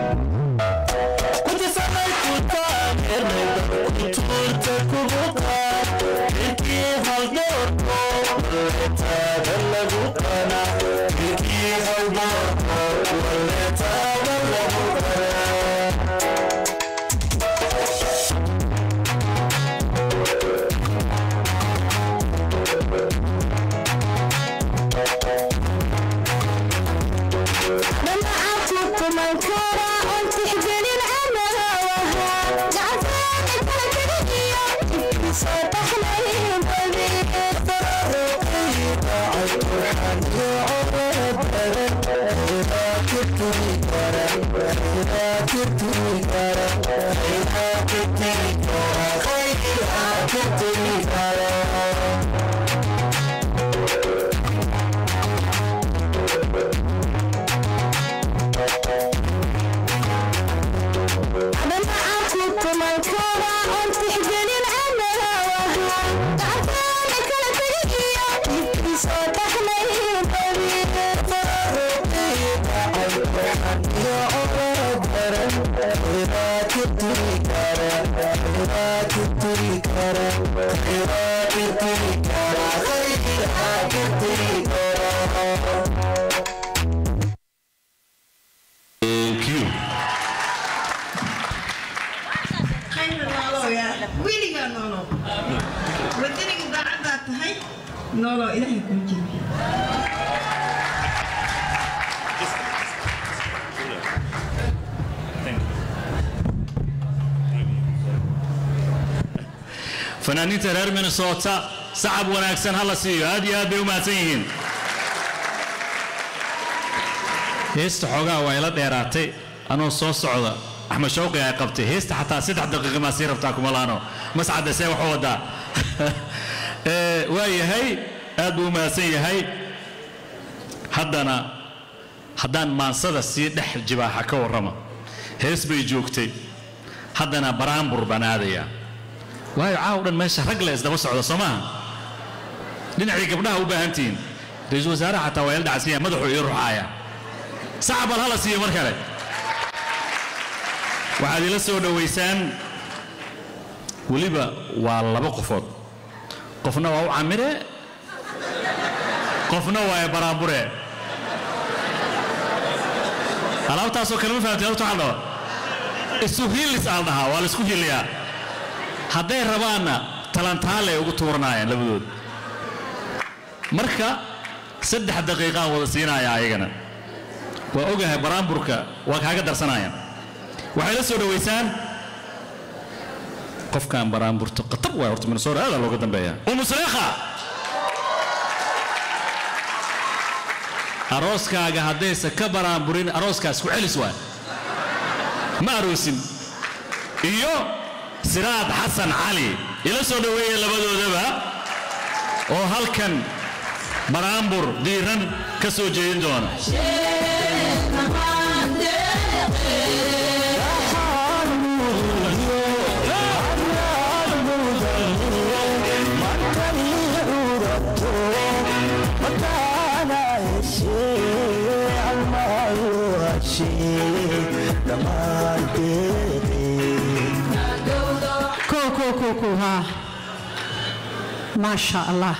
Kuta Thank you. khayr nooloya weligaa noolo wadaniga daacaddaa tahay noolo ilaahay kuu jebi fanaaniinta reer minnesota sacab wanaagsan ha la siiyo aad iyo aad bay u mahadsan yihiin heesta xoogaa waa ila dheeraatay anoo soo socda axmed shawqi ay qabtay heesta xataa saddex daqiiqa maa sii rabtaa kuma laano mascadda see waxu wadaa Eh, waa yahay aad buu u mahadsan yahay haddana haddaan maansada sii dhex jibaaxa ka warrama hees bay joogtay haddana baraambur baan aadayaa waayo caaw dhan meesha rag le isdaba socda soo maaha dhinacii gabdhaha u baahan tihiin ra-iisul wasaaraha xataa waa ila dhacsan yahay madaxuu ii ruxaaya sacab bal hala siiyo mar kale waxaad ila soo dhowaysaan weliba waa laba qofood qofna waa u camire qofna waa baraambure alaabtaasoo kale ma fahamtay horta waxaa la dhahaa isu hiilis aan dhahaa waa la isku hiiliyaa hadday rabaanna talantaale ay ugu tuuranaayaan labadood marka saddex daqiiqaan wada siinaya ayagana waa ogahay baraamburka waa kaaga darsanayaan waxay la soo dhowaysaan qofkaan baraamburto qatar waay horta minnesota aadaa looga dambeeya umu suleekha arooskaaga haddaysa ka baraamburin arooskaas ku celis waay ma aroosin iyo siraad xasan cali ila soo dhoweeya labadoodaba oo halkan baraambur diiran ka soo jeedin doona كو كو كو كو ها ما شاء الله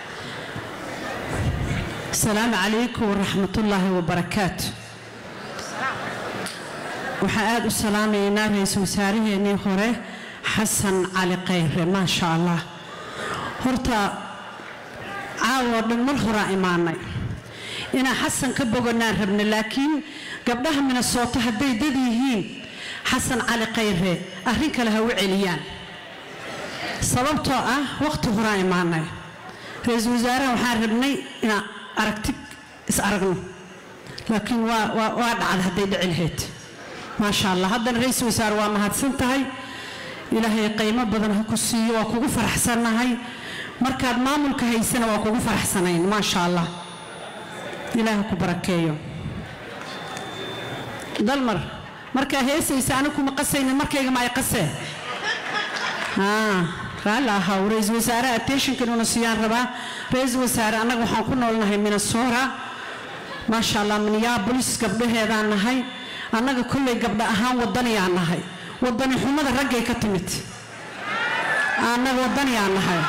السلام عليكم ورحمة الله وبركاته waxaan aada u salaamaynaa ra-iisul wasaaraheenii hore xasan cali khayre maasha allah horta caawoo dhan mar horaa imaanay inaan xasan ka boganaan rabna laakiin gabdhaha minnesota hadday dad yihiin xasan cali khayre arrin kale ha u celiyaan sababtoo ah waqti horaa imaanay ra-iisul wasaaraha waxaan rabnay inaan aragti is aragno laakiin waa waa waa dhacda hadday dhici lahayd maasha allah haddana ra-iisul wasaare waa mahadsan tahay ilaahay qiimo badan ha ku siiyo waa kugu faraxsannahay markaad maamulka haysana waa kugu faraxsanayn maasha allah ilaaha ku barakeeyo dalmar markaa heesaysa aniga kuma qasaynin markayga ma ay qaseen raalli ahaw ra-iisul wasaare attentionka inuuna siiyaan rabaa ra-iisul wasaare annaga waxaan ku noolnahay minnesota maasha allah minneabolis gabdhaheedaan nahay annaga kolley gabdha ahaan wadaniyaan nahay wadani xumada raggay ka timid annaga wadaniyaan nahay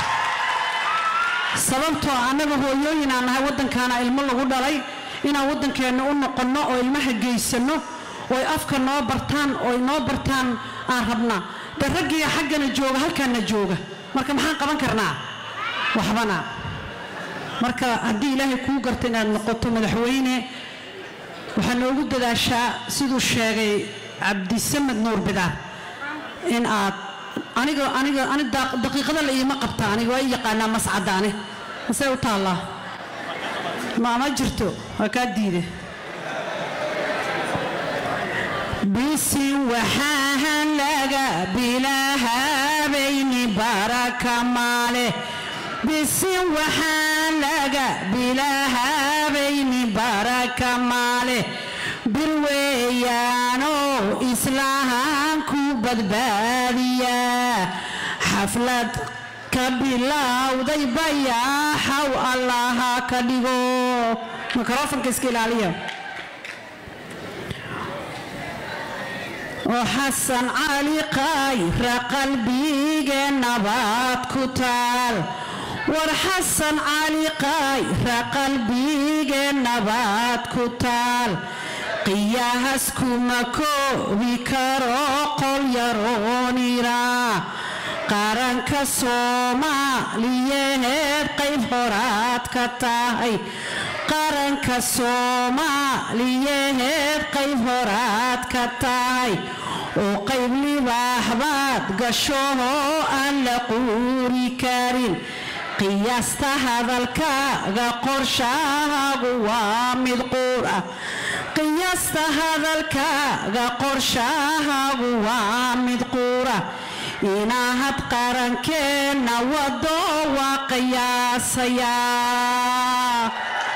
sababtoo annaga hooyooyinaan nahay waddankaana ilmo lagu dhalay inaan waddankeenna u noqonno oo ilmaha geysanno ooy afka noo bartaan ooy noo bartaan aan rabnaa de raggiga xaggana jooga halkaana jooga marka maxaan qaban karnaa waxbana marka haddii ilaahay kuu garta inaad noqoto madaxweyne waxaa noogu dadaashaa siduu sheegay cabdisamed nuur bidaar in aad aniga aniga ani daqiiqada la iima qabta aniga waa i yaqaanaa mascadaane masee u taallaa maama jirto waa kaa diida bisin waxaahan laga bilaahabayni baraka maale bisin waxaan laga bilaahabayni baraka maale bir weeyaanoo islahaan ku badbaadiya xaflad ka bilowday bayaaxaw allaha ka dhigo mikrofonka iska ilaaliya oo xasan cali qayra qalbige nabaad ku taal war xasan cali qayra qalbige nabaad ku taal qiyaahas kuma koobi karo qol yaroonira qaranka soomaaliyeed qayb horaad ka tahay qaranka soomaaliyeed qayb horaad ka tahay oo qayb libaaxbaad gashahoo aan la quuri karin qiyaasta hadalkaaga qorshahaagu waa mid quur ah qiyaasta hadalkaaga qorshahaagu waa mid quura inaahad qarankeenna wado waa qiyaasayaa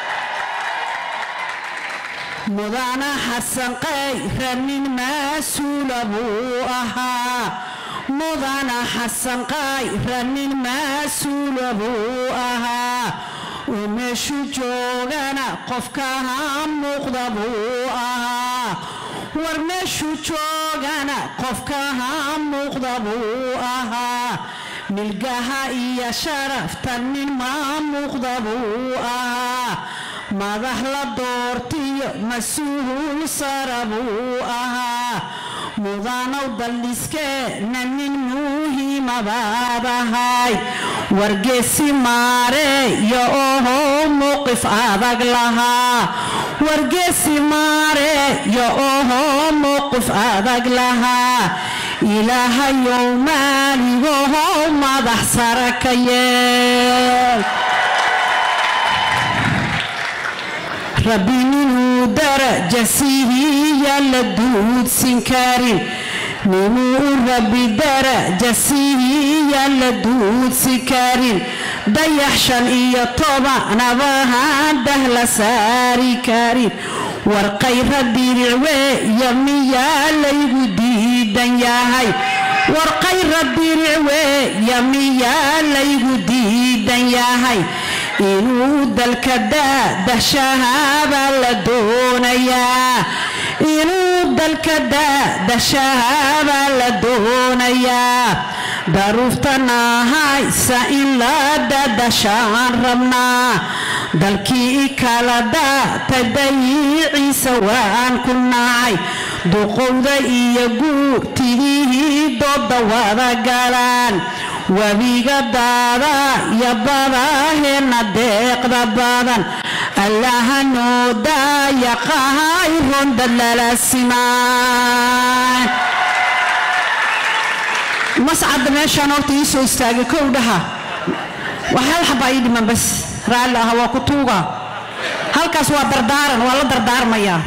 mudana xasan qayra nin mas-uula buu ahaa mudana xasan qayra nin mas-uula buu ahaa oo meeshu joogana qofkaha muuqda buu ahaa war meeshu joogana qofkaha muuqda buu ahaa milgaha iyo sharafta nin maa muuqda buu ahaa madax la doortiyo mas-uul sara buu ahaa mudanow daldhiskeena nin muhiimabaad ahay wargeesi maareeyo ohow mowqif adag lahaa wargeesi maareeyo ohow mowqif adag lahaa ilaahayow maaligohow madax sara ka yeel rabbi ninuu daraja siihiya la duudsin karin ninuu rabbi daraja siihiya la duudsi karin dayax shan iyo tobanabahaan dah la saari karin warqayra diricweeyo miyaa laygu diidan yahay warqayra diricweeyo miyaa laygu diidan yahay inuu dalka daadashahaabaa la doonayaa inuu dalka daadashahaabaa la doonayaa daruuftana haysa in la dadashaan rabnaa dalkii kala daatay dayiciisa waan ku nacay duqowda iyo guurtigihii dooda wada galaan webiga daada iyo badaheenna deeqda badan allaha noo daayaqahay rondad lala simaan mascadda meeshaan horta ii soo istaagay kow dhaha wax hal xabaa ii dhiman bas raalli aha waa ku tuuga halkaas waa dardaaran waa la dardaarmayaa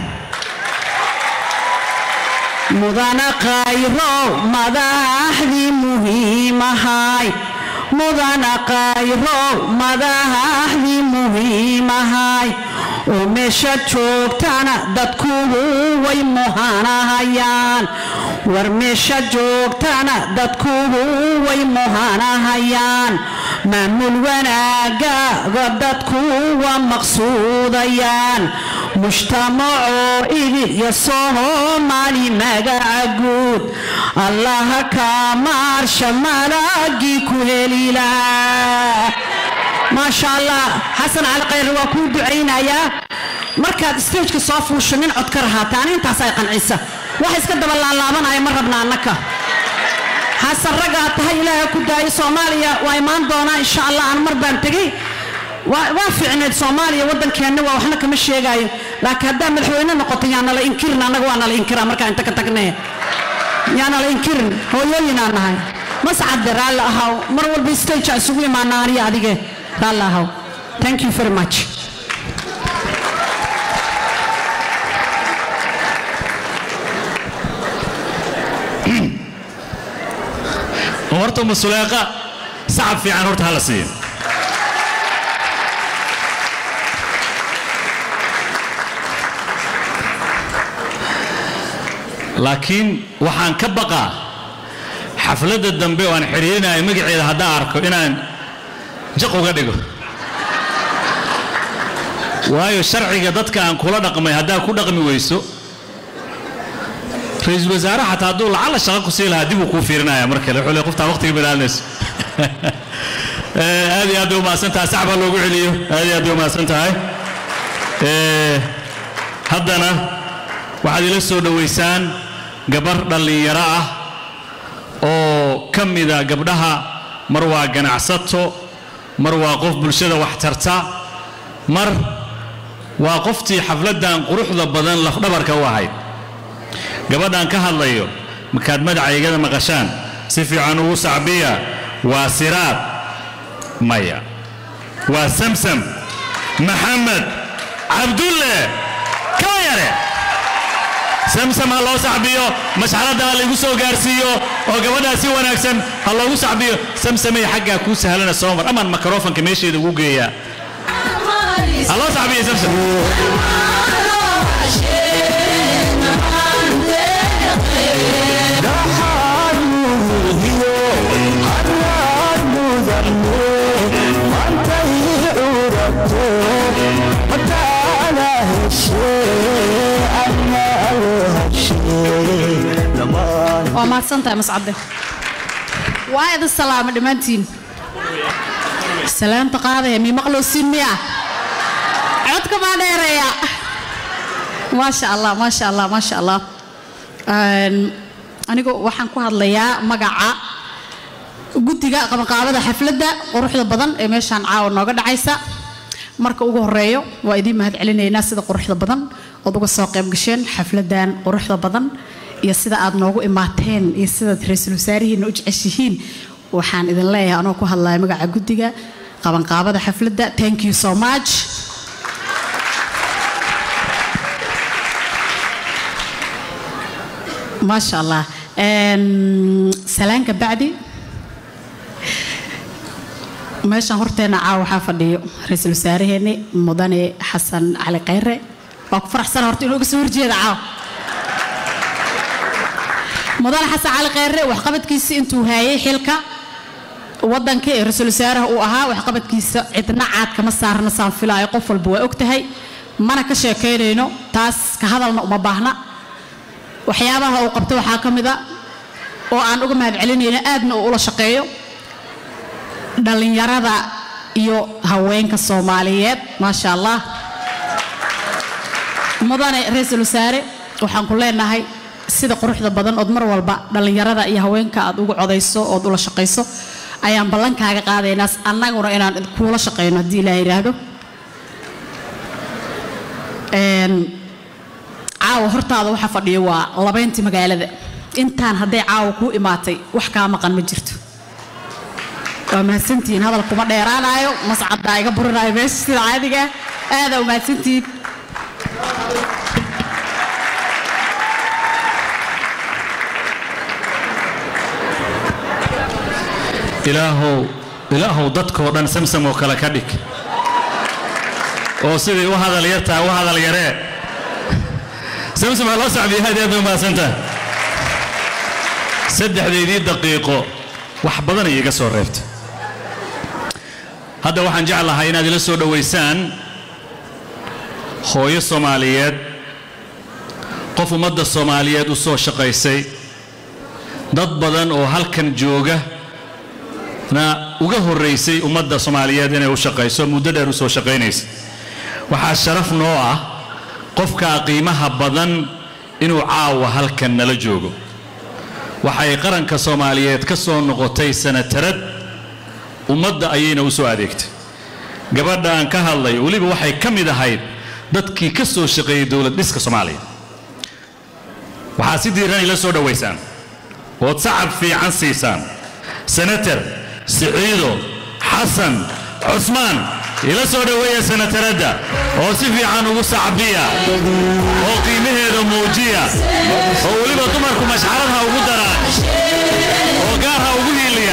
mudana qayro madaxdii muhiimahay mudana qayro madaxdii muhiimahay oo meesha joogtana dadkugu way muhanahayaan war meesha joogtana dadkugu way muhanahayaan maamul wanaagaaga dadku waa maqsuudayaan mujtamacoo idil iyo soomaali magaca guud allaha kaa maarsha malaagii ku helilaa maasha allah xasan cali khayre waa kuu ducaynayaa markaad stageka soo fuusho nin cod ka rahaata ani intaas ay qancisa wax iska daba laalaabanaya ma rabna annaka xasan raggaa tahay ilaaha ku daayo soomaaliya waa imaan doonaa insha allah aan mar baan tegey waa fiicneed soomaaliya waddankeenna waa waxna kama sheegaayo laakiin haddaa madaxweyne noqoto yaa nala inkirin annaga waa nala inkiraa markaa inta ka tagnee yaa nala inkirin hooyooyinaa nahay mascadde raalli ahaw mar walba stage isugu imaana aniya adige raalli ahaw thank you very much oo horta masuleeqa sacab fiican horta hala siiyo laakiin waxaan ka baqaa xafladda dambe oo aan xidhiirinayo magaceeda haddaan arko inaan jaq uga dhigo waayo sharciga dadka aan kula dhaqmay haddaad ku dhaqmi weyso ra-iisul wasaare xataa hadduu lacala shaqo ku sii lahaa dib uu kuu fiirinaya mar kale wuxuu le qoftaa waqtiga bilaalinayso aad iyo aad bay umahadsan tahay saxbaa loogu celiyo aad iyo aad bay umahadsan tahay haddana waxaad ila soo dhowaysaan gabar dhallinyaro ah oo ka mida gabdhaha mar waa ganacsato mar waa qof bulshada wax tarta mar waa qoftii xafladdan quruxda badan lafdhabarka u ahayd gabadhan ka hadlayo markaad magacaygada maqashaan si fiican ugu sacbiya waa siraad maya waa samsam maxamed cabdulle kama yare samsam ha loo sacbiyo mashxaradda ha laygu soo gaarsiiyo oo gabadhaa si wanaagsan ha loogu sacbiyo samsamay xaggaa kuu sahlana soo mar amaan makarofanka meesheeda ugu geeyaa ha loo sacbiyo samsam waa mahadsantahay mascade waa idin salaama dhammaantiin salaanta qaadaya mii maqlowsiin miya codka baa dheereeya maasha allah maasha allah maasha allah anigu waxaan ku hadlayaa magaca guddiga qabanqaabada xafladda quruxda badan ee meeshaan caawa nooga dhacaysa marka ugu horeeyo waa idiin mahad celinaynaa sida quruxda badan ood uga soo qayb gasheen xafladdan quruxda badan iyo sida aad noogu imaateen iyo sidaad ra-iisul wasaarihiina u jeceshihiin waxaan idin leeyahay anoo ku hadlaya magaca guddiga qabanqaabada xafladda thank you so much maasha allah salaanka bacdi meeshan horteena caawa waxaa fadhiyo ra-iisul wasaaraheeni mudane xasan cali khayre waa ku faraxsana horta inuu uga soo horjeeda caawa mudane xasan cali khayre waxqabadkiisa intuu haayay xilka wadanka ee ra-iisul wasaaraha uu ahaa waxqabadkiisa cidna caad kama saarna saan filaayo qof walba waa og tahay mana ka sheekaynayno taas ka hadalna uma baahna waxyaabaha uu qabto waxaa ka mid a oo aan uga mahad celinayno aadna uu ula shaqeeyo dhallinyarada iyo haweenka soomaaliyeed maasha allah mudane ra-iisul wasaare waxaan ku leenahay sida quruxda badan ood mar walba dhallinyarada iyo haweenka aad ugu codayso ood ula shaqayso ayaan ballankaaga qaadaynaa annaguna inaan kuula shaqayno haddii ilaah yidhaahdo caawa hortaada waxa fadhiyo waa labayntii magaalada intaan hadday caawa kuu imaatay wax kaa maqan ma jirto waa mahadsantihiin hadal kuma dheeraanaayo mascaddaa iga burinaayo meesha sida caadiga aadaa u mahadsantihiin ilaahow ilaahow dadkoo dhan samsam oo kale ka dhig oo sidai u hadal yartaa u hadal yaree samsam waa loo sacbiya aad iyo aad bay umahadsantaha saddexdeydii daqiiqo wax badan ay iga soo reebtay hadda waxaan jeclahay inaad ila soo dhowaysaan hooyo soomaaliyeed qof ummadda soomaaliyeed u soo shaqaysay dad badan oo halkan jooga na uga horraysay ummadda soomaaliyeed inay u shaqayso muddo dheer u soo shaqaynaysa waxaa sharaf noo ah qofkaa qiimaha badan inuu caawa halkan nala joogo waxay qaranka soomaaliyeed ka soo noqotay sanatarad ummadda ayayna u soo adeegtay gabadha aan ka hadlay weliba waxay ka mid ahayd dadkii ka soo shaqeeyey dowlad dhiska soomaaliya waxaa si diiran ila soo dhowaysaan ood sacab fiican siisaan senator siciido xasan cusmaan ila soo dhoweeya senataradda oo si fiican ugu sacbiya oo qiimaheeda muujiya oo weliba dumarku mashxarad ha ugu daraan oo gaar ha ugu hiiliya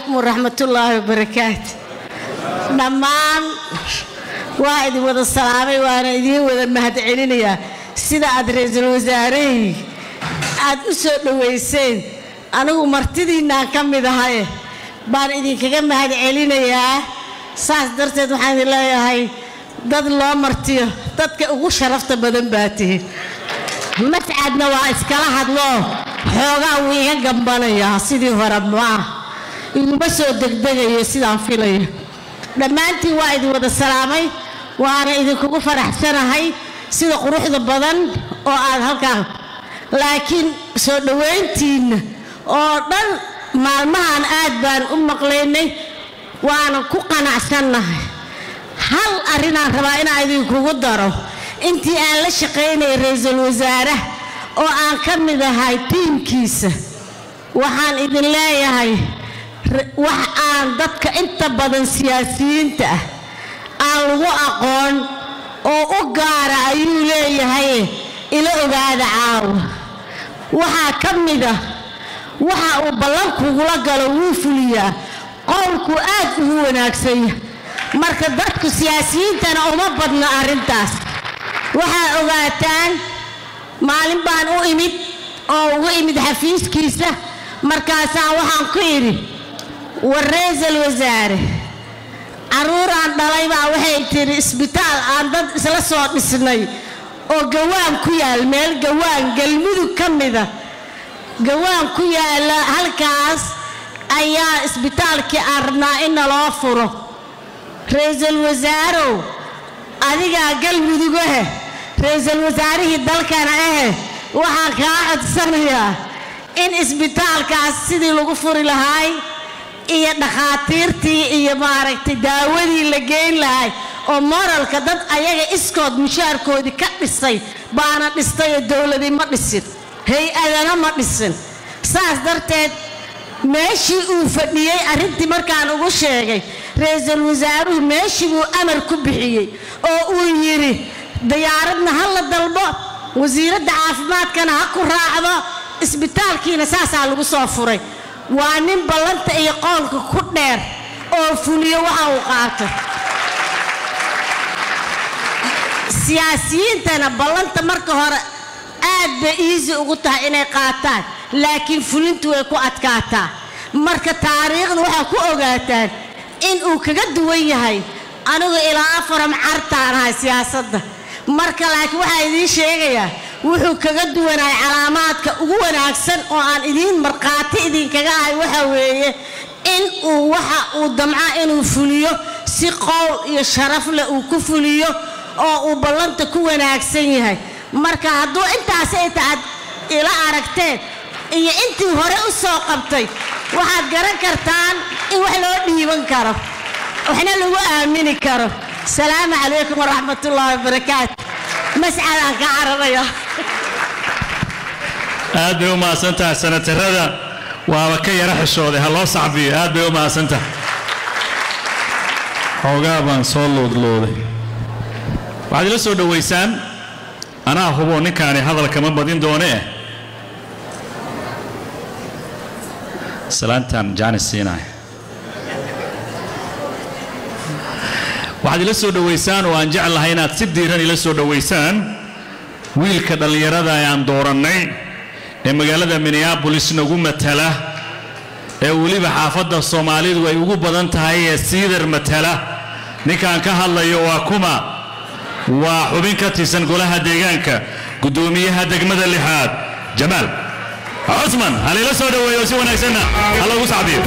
calaykum waraxmatullaahi wabarakaatu dhammaan waa idin wada salaamay waana idiin wada mahadcelinayaa sida aad ra-iisul wasaarahayg aad u soo dhowayseen anigu martidiinnaan ka mid ahaye baan idinkaga mahadcelinayaa saas darteed waxaan idin leeyahay dad loo martiyo dadka ugu sharafta badan baa tihin mascadna waa iskala hadloo xoogaa wuu iga gambanayaa sidii hore maah iguma soo degdegayo sidaan filayo dhammaantiin waa idin wada salaamay waana idinkugu faraxsanahay sida quruxda badan oo aad halkaa laakiin soo dhowayntiinna oo dhan maalmahan aad baan u maqlaynay waana ku qanacsannahay hal arrinaan rabaa inaan idinkugu daro intii aan la shaqaynayay ra-iisul wasaare oo aan ka mid ahay tiimkiisa waxaan idin leeyahay wax aan dadka inta badan siyaasiyiinta ah aan lagu aqoon oo u gaara ayuu leeyahay ila ogaada caawa waxaa ka mid ah waxa uu ballankugula galo wuu fuliyaa qowlku aad ugu wanaagsanya marka dadku siyaasiyiintana uma badna arrintaas waxaa ogaataan maalin baan u imid oo ugu imid xafiiskiisa markaasaan waxaan ku idhi war ra-iisul wasaare carruuraan dhalay baa waxay tidhi isbitaal aan dad isla soo dhisnay oo gawaan ku yaal meel gawaan galmudug ka mida gawaan ku yaala halkaas ayaa isbitaalkii aan rabnaa in naloo furo ra-iisul wasaarow adigaa galmudug ahe ra-iisul wasaarihii dalkana ahe waxaan kaa codsanayaa in isbitaalkaas sidii lagu furi lahaay iyo dhakhaatiirtii iyo maaragtay daawadii la geyn lahay oo moralka dad ayaga iskood mushaarkoodii ka dhisay baana dhistay oo dowladii ma dhisin hay-adana ma dhisin saas darteed meeshii uu fadhiyey arrintii markaan ugu sheegay ra-iisul wasaaruhu meeshii buu amar ku bixiyey oo uu yidhi diyaaradna ha la dalbo wasiiradda caafimaadkana ha ku raacdo isbitaalkiina saasaa lagu soo furay waa nin ballanta iyo qoolka ku dheer oo fuliyo waxa uu qaato siyaasiyiintana ballanta marka hore aad bay iisi ugu tahay inay qaataan laakiin fulintu way ku adkaataa marka taariikhda waxaa ku ogaataan in uu kaga duwan yahay anigu ilaa afaram cartaan ahay siyaasadda marka laakiin waxaa idiin sheegayaa wuxuu kaga duwanahay calaamaadka ugu wanaagsan oo aan idiin markhaati idinkaga ahay waxa weeye in uu waxa uu damca inuu fuliyo si qowl iyo sharaf leh uu ku fuliyo oo uu ballanta ku wanaagsan yahay marka hadduu intaas ay taad ila aragteen iyo intii hore u soo qabtay waxaad garan kartaan in wax loo dhiiban karo waxna lagu aamini karo salaamu calaykum waraxmatullaahi wabarakaatu mascadaan ka cararaya aad bay u mahadsantahay sanatarada waaba ka yara xishooday ha loo sacbiyo aad bay u mahadsantahay xoogaa baan soo loodlooday waxaad ila soo dhowaysaan anaa hubo ninkaani hadal kama badin doone eh salaantan jaanis siinaya waxaad ila soo dhowaysaan oo aan jeclahay inaad si diiran ila soo dhowaysaan wiilka dhallinyarada ee aan doorannay ee magaalada minneabolis nagu matala ee weliba xaafadda soomaalidu ay ugu badan tahay ee siidar matala ninkaan ka hadlayo waa kuma waa xubin ka tirsan golaha deegaanka guddoomiyaha degmada lixaad jamaal cusman halila soo dhoweeyo si wanaagsanna ha lagu sacbiyo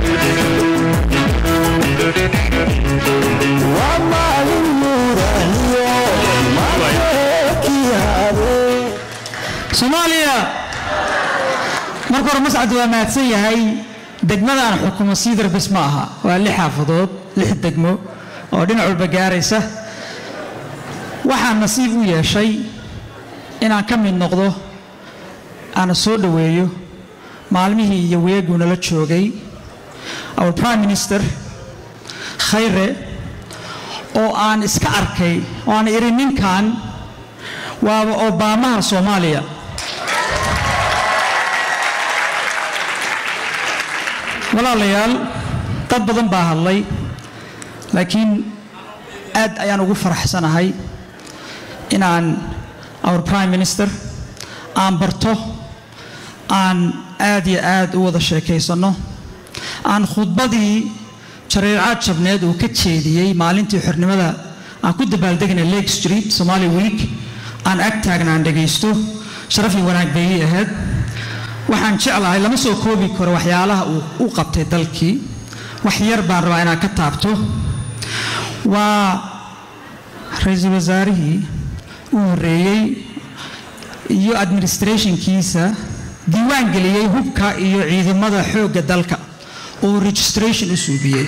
soomaaliya marka hore mascad waa mahadsan yahay degmadaan xukumo siidar bis ma aha waa lix xaafadood lix degmo oo dhinac walba gaaraysa waxaan nasiib u yeeshay inaan ka mid noqdo aana soo dhoweeyo maalmihii iyo weeguu nala joogay our prime minister khayre oo aan iska arkay oo aan idhi ninkan waaba obaamaha soomaaliya walaalayaal dad badan baa hadlay laakiin aad ayaan ugu faraxsanahay inaan our prime minister aan barto aan aad iyo aad u wada sheekaysanno aan khudbadii jareecaad jabneed uu ka jeediyey maalintii xornimada aan ku dabaaldegnay lake street somali week aan ag taagna aan dhegaysto sharaf iyo wanaag bay ii ahayd waxaan jeclahay lama soo koobi karo waxyaalaha uu u qabtay dalkii wax yar baan rabaa inaan ka taabto waa ra-iisul wasaarihii u horreeyey iyo administrationkiisa diiwaan geliyey hubka iyo ciidamada xoogga dalka oo registration u suubiyey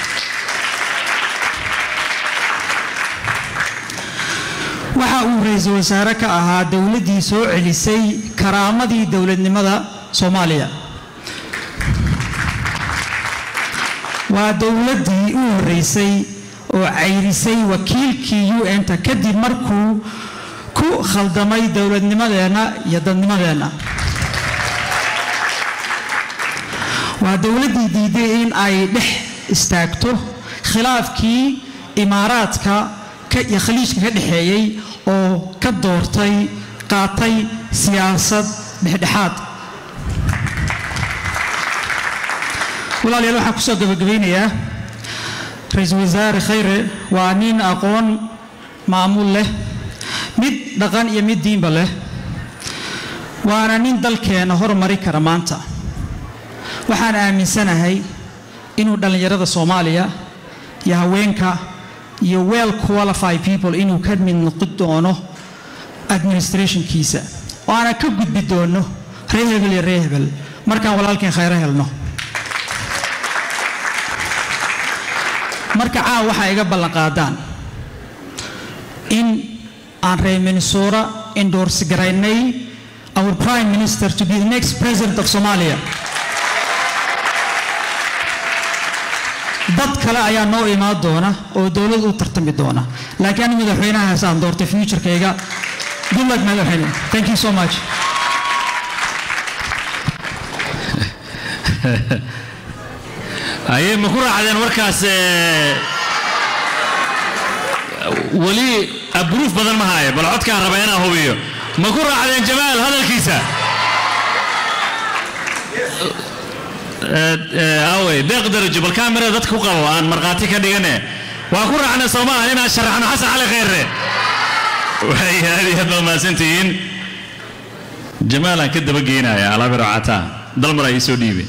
waxa uu ra-iisul wasaare ka ahaa dowladdii soo celisay karaamadii dowladnimada soomaaliya waa dowladdii u horreysay oo cayrisay wakiilkii u n-ta kadib markuu ku khaldamay dowladnimadeenna iyo dadnimadeenna waa dowladdii diiday in ay dhex istaagto khilaafkii imaaraadka iyo khaliijka ka dhexeeyey oo ka doortay qaatay siyaasad dhexdhexaad walaalayaal waxaan kusoo gabagabaynayaa ra-iisul wasaare khayre waa nin aqoon maamul leh mid dhaqan iyo mid diinba leh waana nin dalkeena hormari kara maanta waxaan aaminsanahay inuu dhallinyarada soomaaliya iyo haweenka iyo well qualified people inuu ka mid noqon doono administrationkiisa oo aanan ka gudbi doono ree hebel iyo ree hebel markaan walaalkeen khayro helno marka caaw waxaa iga ballan qaadaan in aan reer minnesota endorse garaynay our prime minister to be the next president of somalia dad kale ayaa noo imaan doona oo dowlad u tartami doona laakiin ani madaxweynahaas aan doortay futurekayga good luck madaxweyne thank you so much ayay ma ku raacdeen warkaas weli abruuf badan ma haaye bal codkaan raba inaan hubiyo ma ku raacdeen jamaal hadalkiisa awey deeq darajo bal kaamirada dadka ku qabo aan markhaati ka dhigane waa ku raacna soomaha inaan sharaxno xasan cali khayre waxay aad iyo aad baa mahadsantihiin jamaalaan ka daba geynaya alaabiro cataa dalmar ay soo dhiibe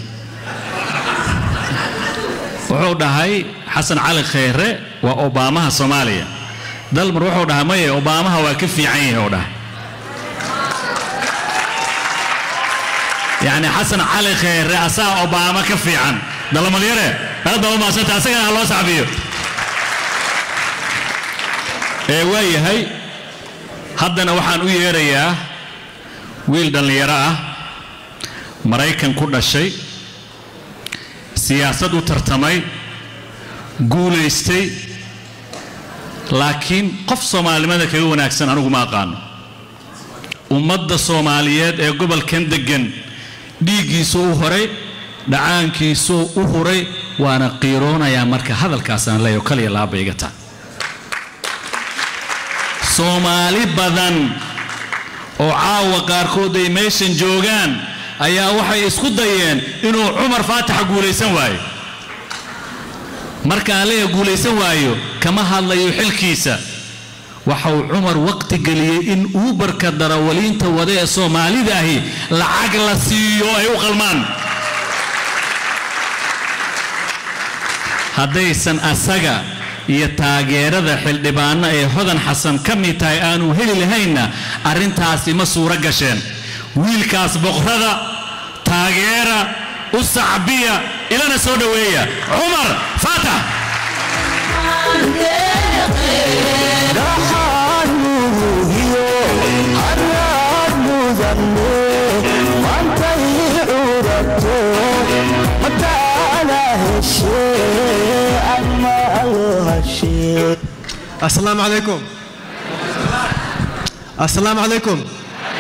wuxuu dhahay xasan cali khayre waa obaamaha soomaaliya dalmar wuxuu dhahay maye obaamaha waa ka fiican yahay oo dhahay يعني حسن علي خير رئاسة أوباما كفي عن دل مليرة هذا هو ما سنت أسجل الله صعبيه إيه ويا هاي هذا وحن ويا ريا ويل دل يرى مريكن كل شيء سياسة ترتمي قوليستي لكن قف صومالي ماذا كيو ناكسن أنا ما قانو ummadda soomaaliyeed ee gobolkan deggan dhiiggiisuu u horay dhacaankiisuu u huray waana qiiroonayaa marka hadalkaasaan leeyo kaliya laaba iga taa soomaali badan oo caawa qaarkood ay meeshan joogaan ayaa waxay isku dayeen inuu cumar faataxa guulaysan waayo markaan leeya guulaysan waayo kama hadlayo xilkiisa waxa uu cumar waqti geliyey in uubarka darawaliinta wada ee soomaalida ahi lacag la siiyo ay u qalmaan haddaysan asaga iyo taageerada xildhibaano ee hodan xasan ka mid tahay aanu heli lahaynna arrintaasi ma suuro gasheen wiilkaas boqrada taageera u sacbiya ilana soo dhoweeya cumar faatax السلام عليكم السلام عليكم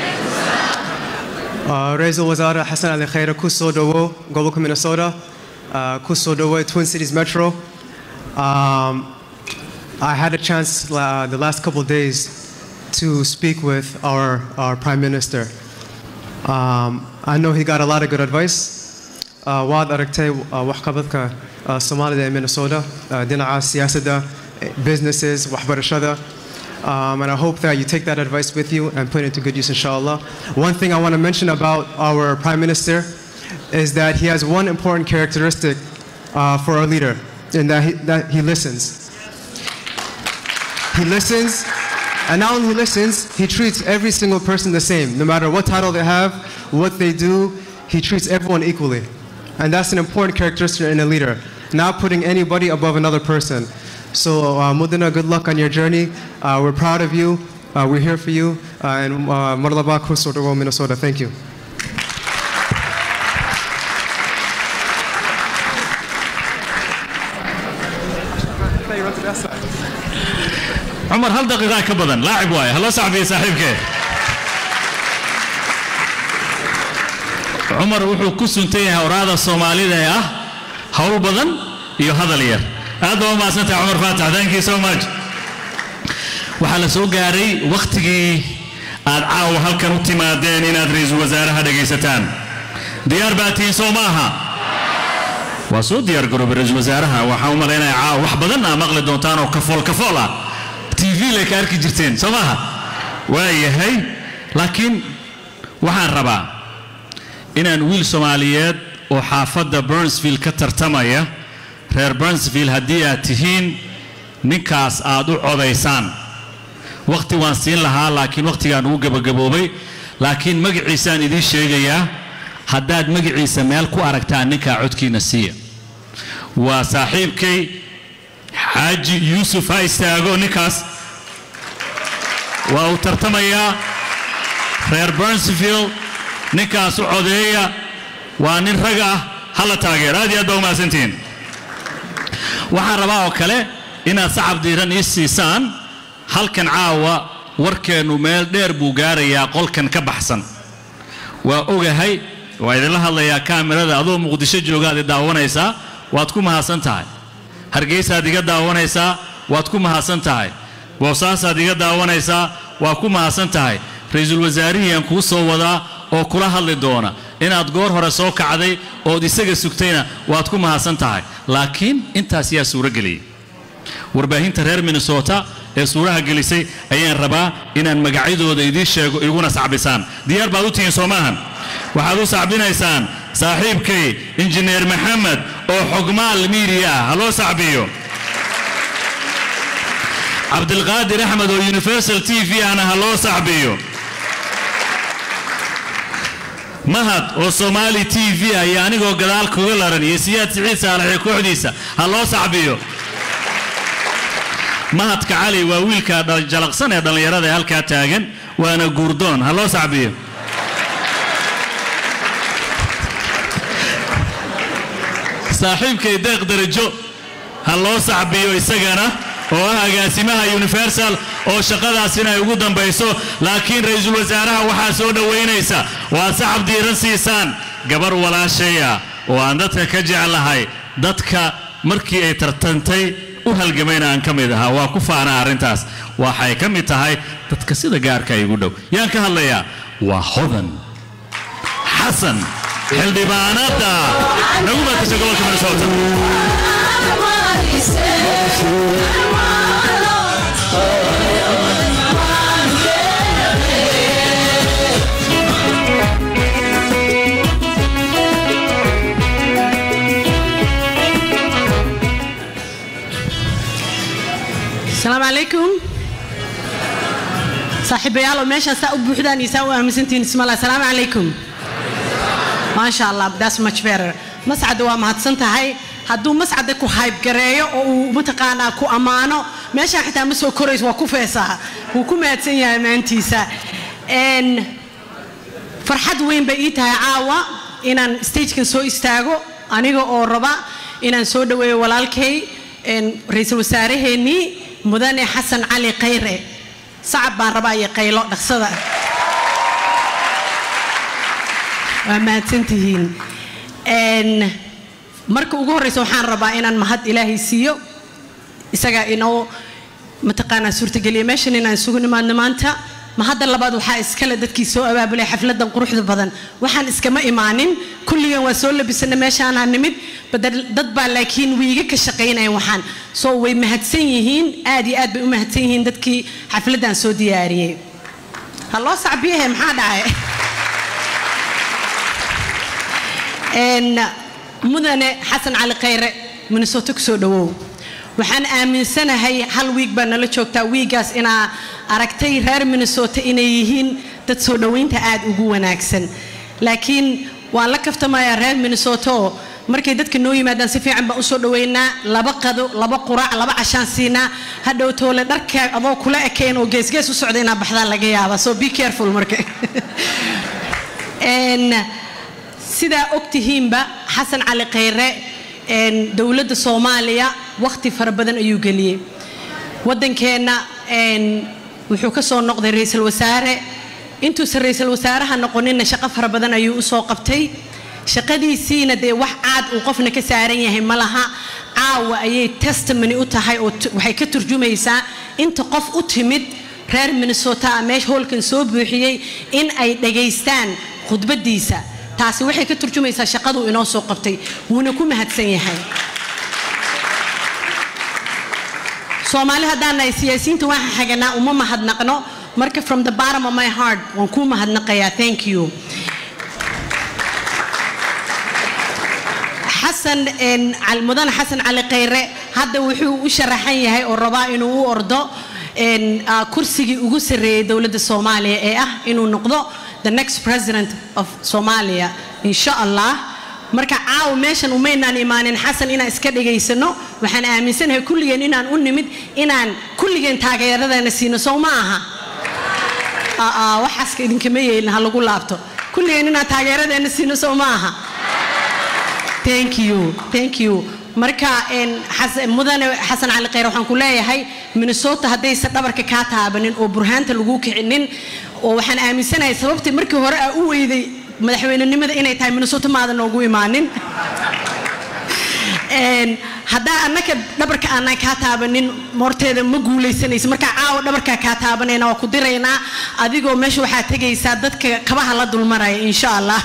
رئيس الوزراء حسن علي خير كوسو دوو gobolka minnesota uh, Kusodowe, Twin Cities Metro. Um, I had a chance uh, the last couple days to speak with our, our Prime Minister. Um, I know he got a lot of good advice. Uh, waad aragtay uh, waxqabadka uh, Soomaalida ee Minnesota, uh, dhinaca siyaasadda, eh, businesses, waxbarashada. Um, and I hope that you take that advice with you and put it to good use, inshallah. One thing I want to mention about our Prime Minister is that he has one important characteristic uh, for our leader, in that he, that he listens. He listens, and not only listens, he treats every single person the same. No matter what title they have, what they do, he treats everyone equally. And that's an important characteristic in a leader, not putting anybody above another person. So, uh, Mudana, good luck on your journey. Uh, we're proud of you. Uh, we're here for you. Uh, and uh, Marlaba Kusotogo, Minnesota. Thank you. cumar hal daqiiqaa ka badan laacib waaye hala sacbiya saaxiibkee cumar wuxuu ku suntan yahay oraada soomaalida ee ah howl badan iyo hadal yar aad baa u mahadsantahay cumar faatax thank you so much waxaa la soo gaaray wakhtigii aad caawa halkan u timaadeen inaad ra'iisul wasaaraha dhegaysataan diyaar baa tihiin soo ma aha waa soo diyaar garoobay ra'iisul wasaaraha waxaan u malaynaya caawa wax badan aa maqli doontaan oo kafool kafool ah tv lay ka arki jirteen soo maaha waa yahay laakiin waxaan rabaa inaan wiil soomaaliyeed oo xaafadda burnsville ka tartamaya reer burnsville haddii aad tihiin ninkaas aad u codaysaan wakhti waan siin lahaa laakiin wakhtigaan ugu gabagaboobay laakiin magaciisaan idiin sheegayaa haddaad magaciisa meel ku aragtaan ninkaa codkiina siiya waa saaxiibkay xaaji yuusuf ha istaago ninkaas waa uu tartamayaa reer burnsville ninkaas u codeeya waa nin rag ah hala taageero aad iyo aad baa u mahadsantihiin waxaan rabaa oo kale inaad sacab diiran ii siisaan halkan caawa warkeennu meel dheer buu gaarayaa qolkan ka baxsan waa ogahay waa idinla hadlayaa kaamirada adoo muqdisho joogaad i daawanaysaa waad ku mahadsan tahay hargeysaad iga daawanaysaa waad ku mahadsan tahay boosaasaad iga daawanaysaa waa ku mahadsan tahay ra-iisul wasaarihii aan kuu soo wadaa oo kula hadli doona inaad goor hore soo kacday ood isaga sugtayna waad ku mahadsan tahay laakiin intaas yaa suuro geliyey warbaahinta reer minnesota ee suuraha gelisay ayaan rabaa inaan magacyadooda idiin sheego iguna sacbisaan diyaar baad u tihiin soo maahan waxaad u sacbinaysaan saaxiibkay injineer maxamed oo xogmaal miidiya ah ha loo sacbiyo cabdilqaadir axmed oo universal t v ahna ha loo sacbiyo mahad oo somaali t v ah iyo anigoo gadaal kuga laran iyo siyaad siciid saalax iyo kooxdiisa ha loo sacbiyo mahadka cali waa wiilka jalaqsan ee dhallinyarada ee halkaa taagan waana guurdoon ha loo sacbiyo saaxiibkay deeq darajo ha loo sacbiyo isagana oo ah agaasimaha universal oo shaqadaasina ay ugu dambayso laakiin ra'iisul wasaaraha waxaa soo dhowaynaysa waad sacab diiran siisaan gabar walaashaya oo aan dadka ka jeclahay dadka markii ay tartantay u halgamayna aan ka mid ahaa waa ku faanaa arrintaas waxay ka mid tahay dadka sida gaarka igu dhow yaan ka hadlayaa waa hodan xasan xildhibaanada nagu matasha gobolka minnesota السلام عليكم صاحبيال وماشا سا بوحدان يساو امسنتين اسم الله السلام عليكم ما شاء الله that's much better مسعد waa mahadsan tahay hadduu mascada ku hayb gareeyo oo uu mataqaanaa ku ammaano meeshaan xitaa ma soo korayso waa ku feesaa wuu ku mahadsan yahay maantiisa farxad weyn bay ii tahay caawa inaan stagekan soo istaago aniga oo raba inaan soo dhaweeyo walaalkay ra-iisul wasaaraheennii mudane xasan cali khayre sacab baan rabaa iyo qaylo dhaqsada waa mahadsantihiin marka ugu horreysa waxaan rabaa inaan mahad ilaahay siiyo isagaa inoo mataqaanaa suurtageliya meeshan inaan isugu nimaadno maanta mahadda labaad waxaa iskale dadkii soo abaabulay xafladan quruxda badan waxaan iskama imaanin kulligan waa soo labisana meeshaanaa nimid badal- dad baa laakiin wiiga ka shaqaynaya waxaan soo way mahadsan yihiin aad iyo aad bay u mahadsan yihiin dadkii xafladan soo diyaariyey ha loo sacbiyahe maxaa dhacay Een, mudane xasan cali khayre minnesota kusoo dhawow waxaan aaminsanahay hal wiig baa nala joogtaa wiigaas inaa aragtay reer minnesota inay yihiin dad soo dhoweynta aad ugu wanaagsan laakiin waan la kaftamayaa reer minnesota oo markay dadka noo yimaadaan si fiican baan usoo dhoweynaa laba qado laba quraac laba cashaan siinaa hadhow toole dharka adoo kula ekayn oo geesgees u socda inaa baxdaa laga yaaba so be careful marka Een, sidaa ogtihiinba xasan cali khayre een, dowladda soomaaliya wakhti fara badan ayuu geliyey waddankeenna een, wuxuu ka soo noqday ra-iisul wasaare intuusan ra-iisul wasaaraha noqoninna shaqo fara badan ayuu usoo qabtay shaqadiisiina dee wax caad uu qofna ka saaran yahay ma laha caawa ayay testimony u tahay oo tu- waxay ka turjumaysaa inta qof u timid reer minnesota ah meesha hoolkan soo buuxiyey in ay dhagaystaan khudbadiisa taasi waxay ka turjumaysaa shaqaduu inoo soo qabtay wuuna ku mahadsan yahay soomaali haddaan nahay siyaasiyiinta waxaan xaganaa uma mahadnaqno marka from the bottom of my heart waan kuu mahadnaqayaa thank you xasan een, cal- mudane xasan cali khayre hadda wuxuu u sharaxan yahay oo rabaa inuu u ordo een, ah, kursigii ugu sarreeyay dowladda soomaaliya ee ah inuu noqdo the next president of somalia insha allah marka caawa meeshan umaynaan imaanin xasan inaan iska dhegaysano waxaan aaminsanahay kulligeen inaan u nimid inaan kulligeen taageeradeena siino sow ma aha Ah, ah, waxaaska idinkama yeelin ha lagu laabto kulligeen inaan taageeradeena siino sow ma aha thank you thank you marka een, xas- mudane xasan cali khayr waxaan ku leeyahay minnesota haddaysan dhabarka kaa taabanin oo burhaanta lagu kicinin oo waxaan aaminsanahay sababtii markii hore aa u weyday madaxweynenimada inay tahay minnesota maadan noogu imaanin Een, haddaa annaka dhabarka aanan kaa taabanin horteeda ma guulaysanaysa markaa caawa dhabarkaa kaa taabanayna waa ku diraynaa adigoo meesha waxaa tegaysaa dadka kabaha la dulmaraya insha allah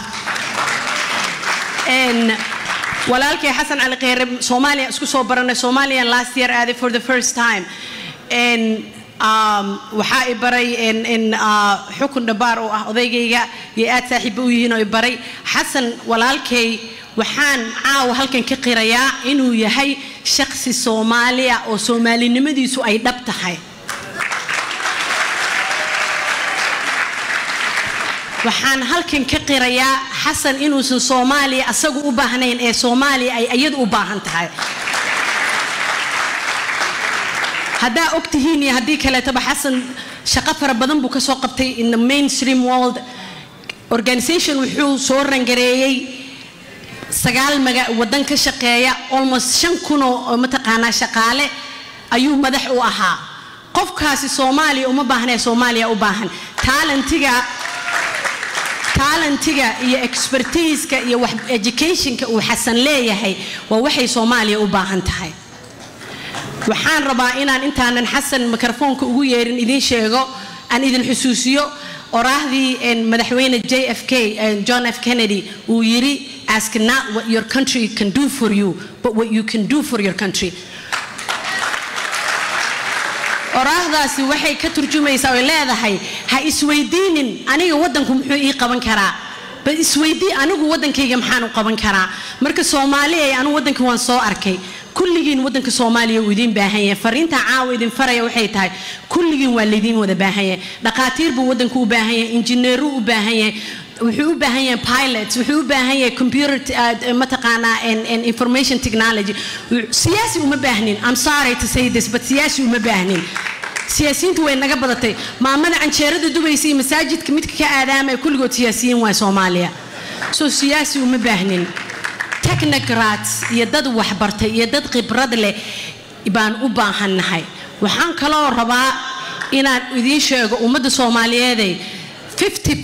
Een, walaalkay xasan cali kheyre soomaaliya isku soo baranay somalian last year aaday for the first time Een, um, waxaa i baray in, in, uh, xukun dhabaar oo ah odaygayga iyo aad saaxiibo u yihiin oo i baray xasan walaalkay waxaan caawa halkan ka qirayaa inuu yahay shakhsi soomaaliya oo soomaalinimadiisu ay dhab tahay waxaan halkan ka qirayaa xasan inuusan soomaaliya asagu u baahnayn ee soomaaliya ay iyadu u baahan tahay haddaa og tihiin iyo haddii kaleetaba xasan shaqo fara badan buu ka soo qabtay in the mainstream world organization wuxuu soo rangareeyey sagaal maga wadan ka shaqeeya almost shan kunoo oo mataqaanaa shaqaale ayuu madax u ahaa qofkaasi soomaaliya uma baahna soomaaliya u baahan talentiga talentiga iyo expertiiska iyo wax educationka uu xasan leeyahay waa waxay soomaaliya u baahan tahay waxaan rabaa inaan intaanan xasan mikrofoonka ugu yeerin idiin sheego aan idin xusuusiyo oraahdii een, madaxweyne j f k een, john f kennedy uu yiri ask not what your country can do for you but what you can do for your country oraahdaasi waxay ka turjumaysaa oy leedahay ha isweydiinin aniga waddanku muxuu ii qaban karaa bal isweydii anigu waddankayga maxaan u qaban karaa marka soomaaliya anigu waddanka waan soo arkay kulligiin waddanka soomaaliya uu idiin baahan yahay fariinta caawa idin faraya waxay tahay kulligiin waa laydiin wada baahan yahay dhaqaatiir buu waddanku u baahan yahay injineeru u baahan yahay wuxuu u baahan yahay pilots wuxuu u baahan yahay computer uh, mataqaanaa and, and information technology siyaasi uma baahnin i'm sorry to say this but siyaasi uma baahnin siyaasiyiintu way naga badatay maamada canjeerada dubaysa iyo masaajidka midka ka aadaamaya kulligood siyaasiyiin waa soomaaliya so siyaasi uma baahnin technocrats iyo dad waxbartay iyo dad khibrad leh baan u baahannahay waxaan kaloo rabaa inaan idiin sheego ummadda soomaaliyeeday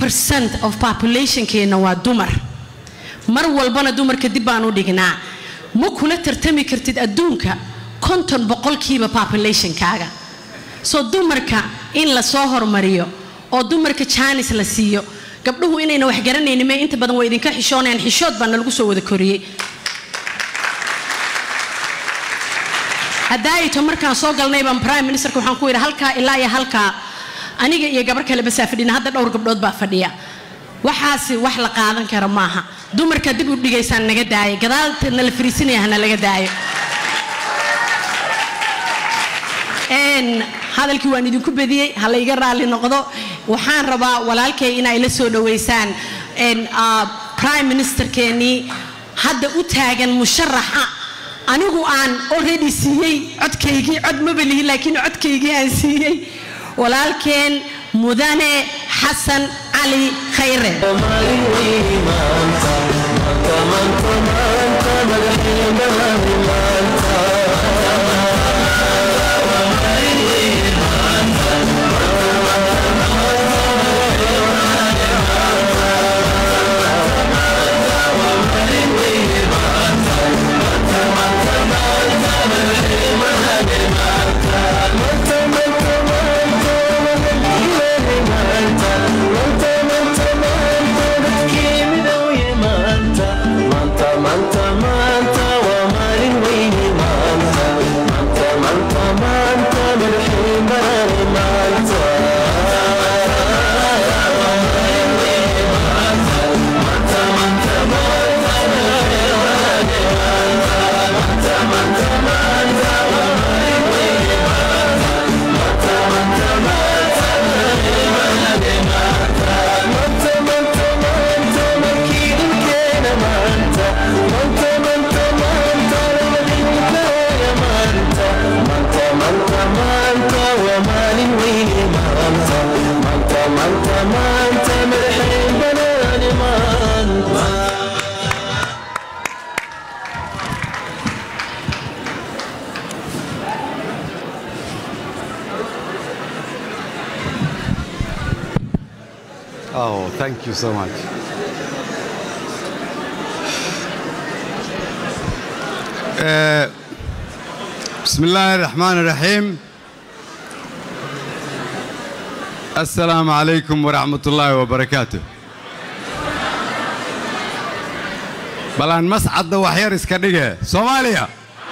50% of populationkeena waa dumar mar walbana dumarka dib baan u dhignaa ma kula tartami kartid adduunka konton boqolkiiba populationkaaga soo dumarka in la soo hormariyo oo dumarka jaanis la siiyo gabdhuhu inayna wax garanaynin mee inta badan waa idinka xishoonayaan xishood baa nalagu soo wada koriyey haddaayto markaan soo galnay baan prime ministerka waxaan ku yidhi halkaa ilaa iyo halkaa aniga iyo gabar kale basaa fadhina hadda dhowr gabdhood baa fadhiya waxaasi wax la qaadan kara maaha dumarka dib u dhigaysaan naga daayo gadaalta nala fariisinaya hana laga daayo Een, hadalkii waan idinku bediyey ha la iga raalli noqdo waxaan rabaa walaalkay inay la soo dhoweysaan een, ah, prime ministerkeenii hadda u taagan musharaxa anigu aan already siiyey codkaygii cod maba lihi laakiin codkaygii aan siiyey walaalkeen mudane xasan cali khayre Oh, thank you so much. آه، بسم الله الرحمن الرحيم السلام عليكم ورحمة الله وبركاته بلان مسعد وحير اسكدقة صوماليا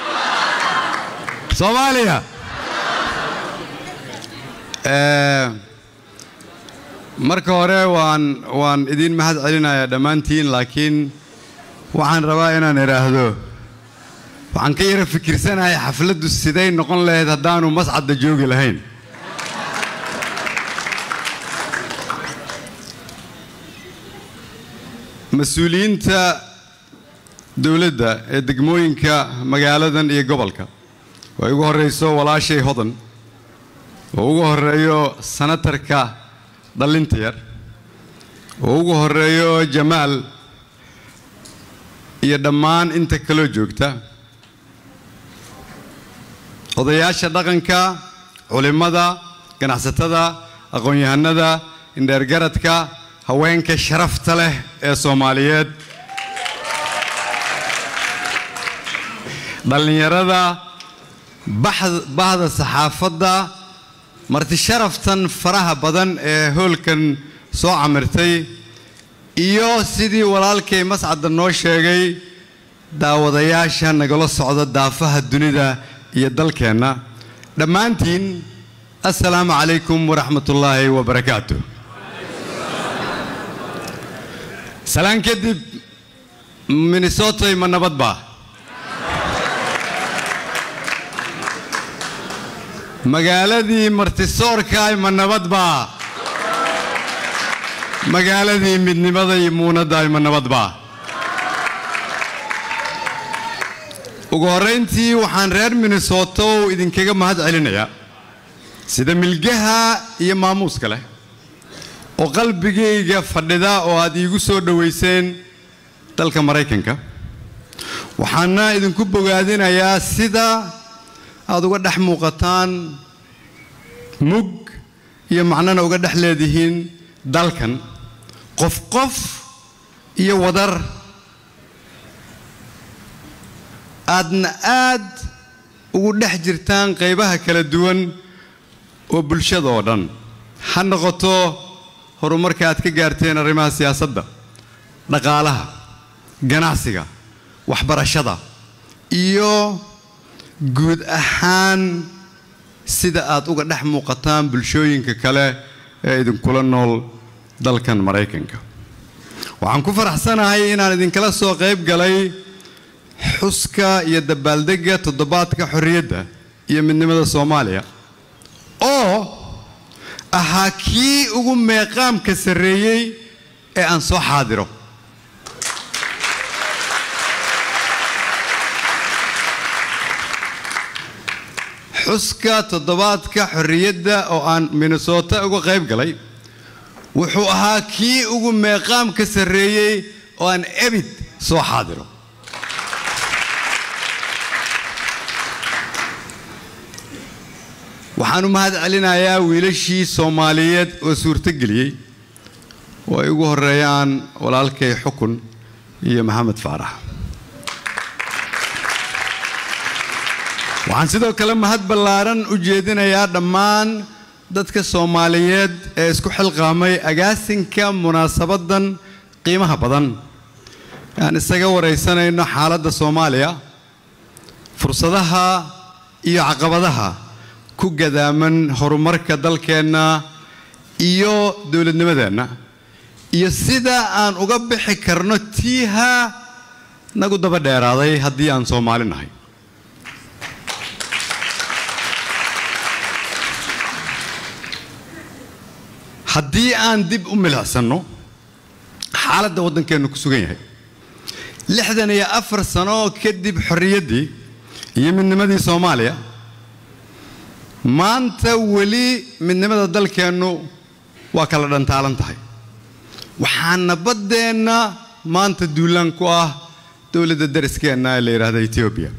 صوماليا آه، marka hore waan waan idin mahad celinayaa dhammaantiin laakiin waxaan rabaa inaan idhaahdo waxaan ka yara fikirsanahay xafladdu siday noqon lahayd haddaanu mascadda joogi lahayn mas-uuliyiinta dowladda ee degmooyinka magaaladan iyo gobolka oo ugu horreyso walaashay hodan oo ugu horreeyo sanatarka dhallinta yar oo ugu horreeyo jamaal iyo dhammaan inta kaloo joogta odayaasha dhaqanka culimmada ganacsatada aqoon-yahanada indheergaradka haweenka sharafta leh ee soomaaliyeed dhallinyarada baxd- bahda saxaafadda marti sharaftan faraha badan ee hoolkan soo camirtay iyo sidii walaalkay mascadda noo sheegay daawadayaasha nagala socda daafaha dunida iyo dalkeenna dhammaantiin assalaamu calaykum waraxmatullaahi wabarakaatu salaan kadib minnesotay ma nabad baa magaaladii martisoorkaay ma nabad baa magaaladii midnimada iyo muunaddaay ma nabad baa ugu horrayntii waxaan reer minnesota oo idinkaga mahad celinayaa sida milgaha iyo maamuuska leh oo qalbigayga fadhida oo aad iigu soo dhowayseen dalka maraykanka waxaana idinku bogaadinayaa sida aad uga dhex muuqataan mug iyo macnana uga dhex leedihiin dalkan qof qof iyo wadar aadna aad ugu dhex jirtaan qaybaha kala duwan oo bulshada oo dhan ha noqoto horumarka aad ka gaarteen arrimaha siyaasadda dhaqaalaha ganacsiga waxbarashada iyo guud ahaan sida aad uga dhex muuqataan bulshooyinka kale ee idinkula nool dalkan maraykanka waxaan ku faraxsanahay inaan idinkala soo qayb galay xuska iyo dabaaldegga toddobaadka xorriyadda iyo midnimada soomaaliya oo ahaa kii ugu meeqaamka sarreeyey ee aan soo xaadiro xuska toddobaadka xorriyadda oo aan minnesota uga qayb galay wuxuu ahaa kii ugu meeqaamka sarreeyey oo aan ebid soo xaadiro waxaan u mahad celinayaa wiilashii soomaaliyeed oo suurtogeliyey oo ay ugu horeeyaan walaalkay xukun iyo maxamed faarax waxaan sidoo kale mahad ballaaran u jeedinayaa dhammaan dadka soomaaliyeed ee isku xilqaamay agaasinka munaasabaddan qiimaha badan aan isaga waraysanayno xaaladda soomaaliya fursadaha iyo caqabadaha ku gadaaman horumarka dalkeenna iyo dowladnimadeenna iyo sida aan uga bixi karno tiiha nagu daba dheeraaday haddii aan soomaali nahay haddii aan dib u milicsanno xaaladda waddankeennu ku sugan yahay lixdan iyo afar sano kadib xorriyaddii iyo midnimadii soomaaliya maanta weli midnimada dalkeennu waa kala dhantaalan tahay waxaana baddeenna maanta duulaan ku ah dowladda dariskeenna ee la yidhaahda etoobiya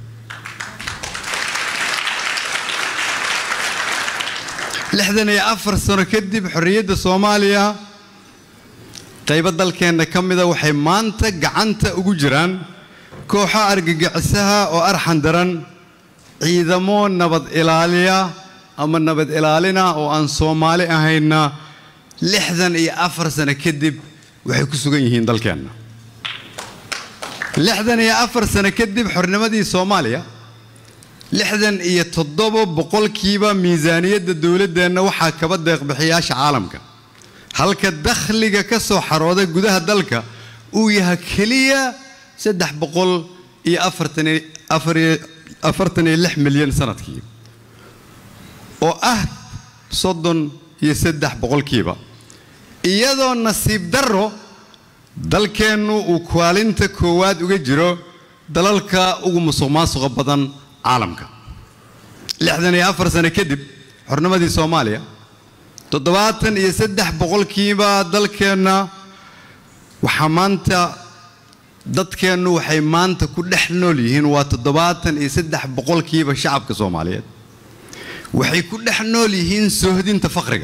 lixdan iyo afar sano kadib xorriyadda soomaaliya qaybo dalkeenna ka mida waxay maanta gacanta ugu jiraan kooxo argagixisaha oo arxan daran ciidamo nabad ilaaliya ama nabad ilaalina oo aan soomaali ahayna lixdan iyo afar sano kadib waxay ku sugan yihiin dalkeenna lixdan iyo afar sano kadib xornimadii soomaaliya lixdan iyo toddoba boqolkiiba miisaaniyadda dowladdeenna waxaa kaba deeqbixiyaasha caalamka halka dakhliga ka soo xarooda gudaha dalka uu yahay keliya saddex boqol iyo afartan iyo lix milyan sanadkii oo ah soddon iyo saddex boqolkiiba iyadoo nasiib darro dalkeennu uu kaalinta koowaad uga jiro dalalka ugu musuq maasuqa badan caalamka lixdan iyo afar sano kadib xornimadii soomaaliya toddobaatan iyo saddex boqolkiiba dalkeenna waxaa maanta dadkeennu waxay maanta ku dhex nool yihiin waa toddobaatan iyo saddex boqolkiiba shacabka soomaaliyeed waxay ku dhex nool yihiin soohdinta faqriga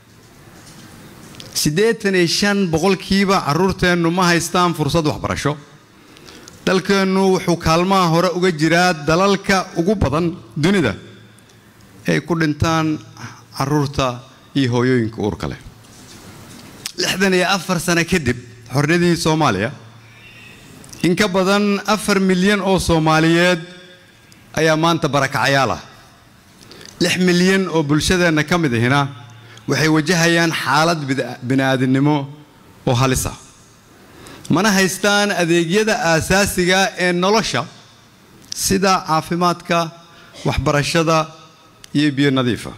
siddeetan iyo shan boqolkiiba carruurteennu ma haystaan fursad waxbarasho dalkeennu wuxuu kaalmaha hore uga jiraa dalalka ugu badan dunida ay ku dhintaan carruurta iyo hooyooyinka uurka leh lixdan iyo afar sano kadib xorniyadii soomaaliya in ka badan afar milyan oo soomaaliyeed ayaa maanta barakacayaal ah lix milyan oo bulshadeenna ka mid ahina waxay wajahayaan xaalad bini'aadinimo oo halis ah mana haystaan adeegyada aasaasiga ee nolosha sida caafimaadka waxbarashada iyo biyo nadiifa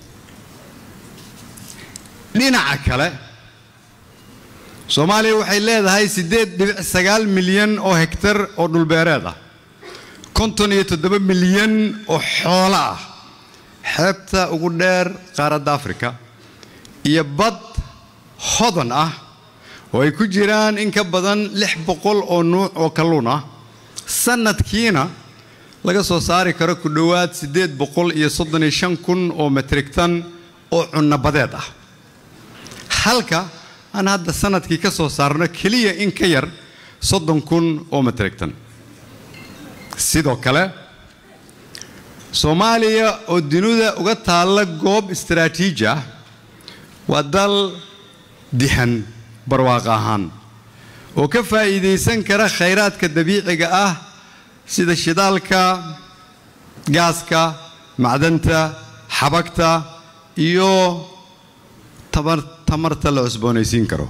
dhinaca kale soomaaliya waxay leedahay siddeed dhibic sagaal milyan oo hektar oo dhulbeereed ah konton iyo toddoba milyan oo xoolo ah xeebta ugu dheer qaaradda afrika iyo bad hodan ah oo ay ku jiraan in ka badan lix boqol oo nuuc oo kalluun ah sannadkiina laga soo saari karo ku dhowaad siddeed boqol iyo soddon iyo shan kun oo metrigtan oo cunnabadeed ah halka aan hadda sannadkii ka soo saarno keliya in ka yar soddon kun oo metrigtan sidoo kale soomaaliya oo dunida uga taalla goob istaraatiiji ah waa dal dihan barwaaq ahaan oo ka faa'iidaysan kara khayraadka dabiiciga ah sida shidaalka gaaska macdanta xabagta iyo tamar- tamarta la cusboonaysiin karo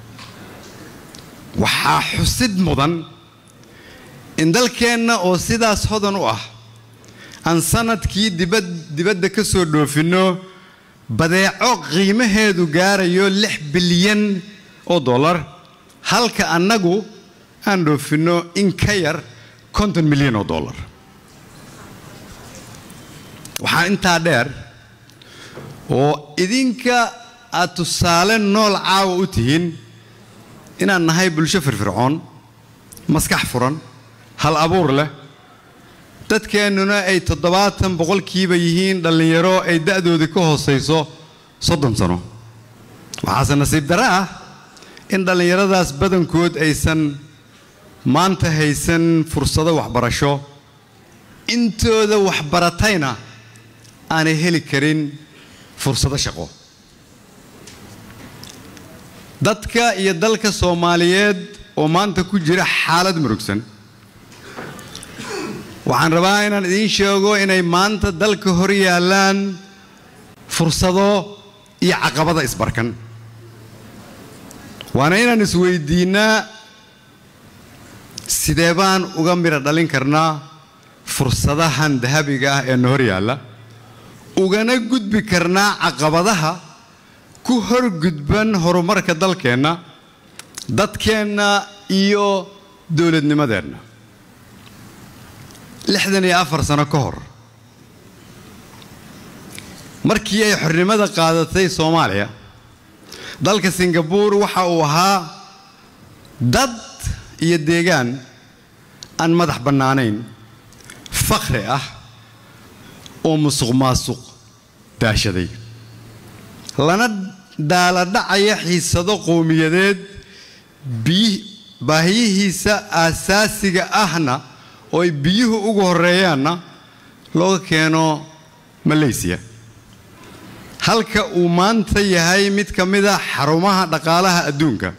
waxaa xusid mudan in dalkeenna oo sidaas hodan u ah aan sanadkii dibad dibadda ka soo dhoofinno badeeco qiimaheedu gaarayo lix bilyan oo dollar halka annagu aan dhoofinno in ka yar konton milyan oo dollar waxaa intaa dheer oo idinka aad tusaale nool caawa u tihiin inaan nahay bulsho firfircoon maskax furan hal abuur leh dadkeennuna ay toddobaatan boqolkiiba yihiin dhallinyaro ay da'dooda ka hoosayso soddon sano waxaase nasiib darre ah in dhallinyaradaas badankood aysan maanta haysan fursado waxbarasho intooda waxbaratayna aanay heli karin fursado shaqo dadka iyo dalka soomaaliyeed oo maanta ku jira xaalad murugsan waxaan rabaa inaan idiin sheego inay maanta dalka hor yaallaan fursado iyo caqabada isbarkan waana inaan isweydiinnaa sidee baan uga midho dhalin karnaa fursadahan dahabiga ah ee na hor yaalla ugana gudbi karnaa caqabadaha ku horgudban horumarka dalkeenna dadkeenna iyo dowladnimadeenna lixdan iyo afar sano ka hor markii ay xornimada qaadatay soomaaliya dalka singabuur waxa uu ahaa dad iyo deegaan aan madax bannaanayn fakhri ah oo musuq maasuq daashaday lana daaladhacaya xiisado qowmiyadeed biyi- baahiyihiisa aasaasiga ahna oo ay biyuhu ugu horreeyaanna looga keeno maleysiya halka uu maanta yahay mid ka mida xarumaha dhaqaalaha adduunka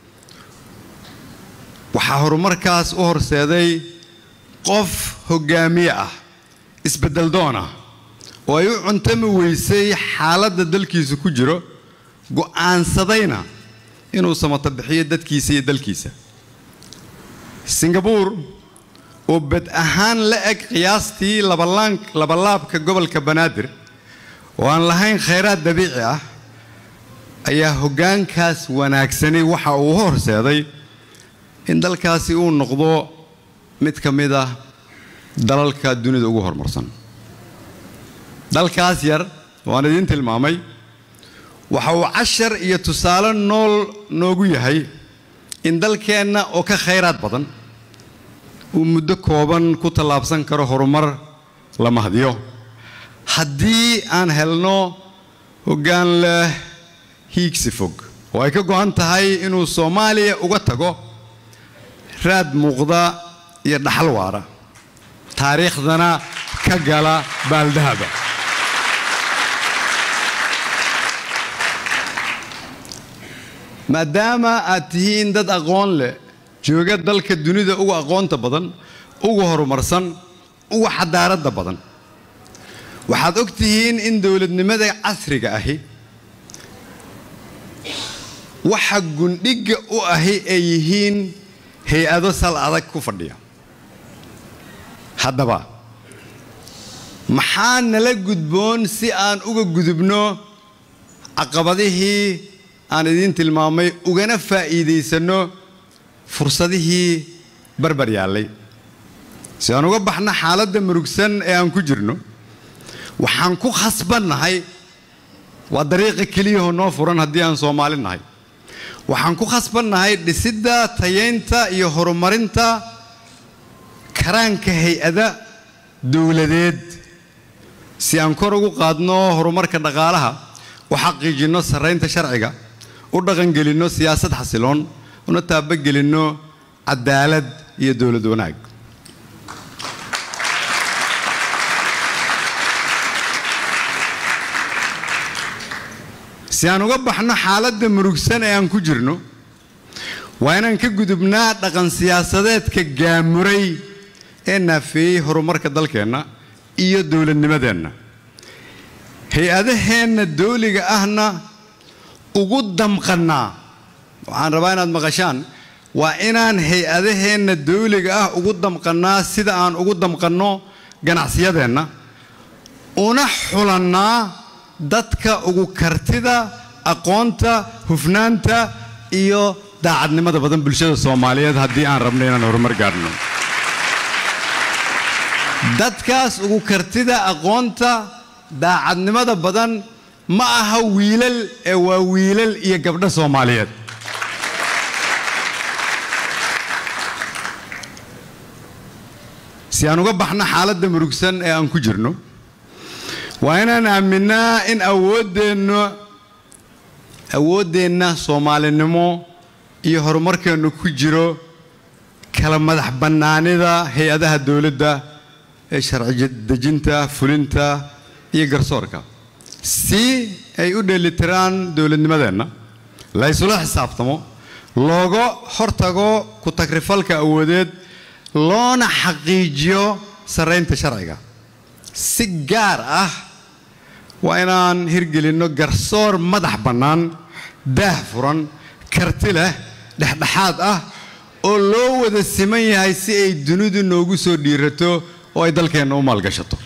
waxaa horumarkaas u horseeday qof hoggaamiye ah isbeddel doon ah oo ay u cuntami weysay xaaladda dalkiisu ku jiro go'aansadayna inuu samato bixiyo dadkiisa iyo dalkiisa singabuur oo bad ahaan la eg qiyaastii labalaan- labalaabka gobolka banaadir oo aan lahayn khayraad dabiici ah ayaa hoggaankaas wanaagsani waxa uu u horseeday in dalkaasi uu noqdo mid ka mid ah dalalka dunida ugu horumarsan dalkaas yar waan idiin tilmaamay waxa uu cashar iyo tusaale nool noogu yahay in dalkeenna oo ka khayraad badan uu muddo kooban ku tallaabsan karo horumar la mahdiyo haddii aan helno hoggaan leh hiigsi fog oo ay ka go'an tahay inuu soomaaliya uga tago raad muuqda iyo dhaxal waara taariikhdana ka gala baaldahaba maadaama aad tihiin dad aqoon leh jooga dalka dunida ugu aqoonta badan ugu horumarsan ugu xadaaradda badan waxaad og tihiin in dowladnimada casriga ahi waxa gundhigga u ahi ay yihiin hay-ado sal adag ku fadhiya haddaba maxaa nala gudboon si aan uga gudubno caqabadihii aan idiin tilmaamay ugana faa'iidaysanno fursadihii barbar yaallay si aan uga baxno xaaladda murugsan ee aan ku jirno waxaan ku khasbannahay waa dariiqa keliyahoo noo furan haddii aan soomaali nahay waxaan ku khasbannahay dhisidda tayaynta iyo horumarinta karaanka hay-ada dowladeed si aan kor ugu qaadno horumarka dhaqaalaha u xaqiijinno sarraynta sharciga u dhaqangelinno siyaasad xasiloon una taabagelinno cadaalad iyo dowlad wanaag si aan uga baxno xaaladda murugsan ee aan ku jirno waa inaan ka gudubnaa dhaqan siyaasadeedka gaamuray ee naafeeyey horumarka dalkeenna iyo dowladnimadeenna hay-adaheenna dawliga ahna ugu damqannaa waxaan rabaa inaad maqashaan waa inaan hay-adaheenna dawliga ah ugu damqannaa sida aan ugu damqanno ganacsiyadeenna una xulannaa dadka ugu kartida aqoonta hufnaanta iyo daacadnimada badan bulshada soomaaliyeed haddii aan rabno inaan horumar gaadhno dadkaas ugu kartida aqoonta daacadnimada badan ma aha wiilal ee waa wiilal iyo gabdho soomaaliyeed si aan uga baxno xaaladda murugsan ee aan ku jirno waa inaan aaminaa in awooddeenna awooddeenna soomaalinimo iyo horumarkeennu ku jiro kala madax bannaanida hay-adaha dowladda ee sharci dejinta fulinta iyo garsoorka si ay u dheelitiraan dowladnimadeenna la ysula xisaabtamo looga hortago ku tagrifalka awoodeed loona xaqiijiyo sarraynta sharciga si gaar ah waa inaan hirgelinno garsoor madax bannaan daah furan karti leh dhexdhexaad ah oo loo wada siman yahay si ay dunidu noogu soo dhiirato oo ay dalkeenna u maalgashato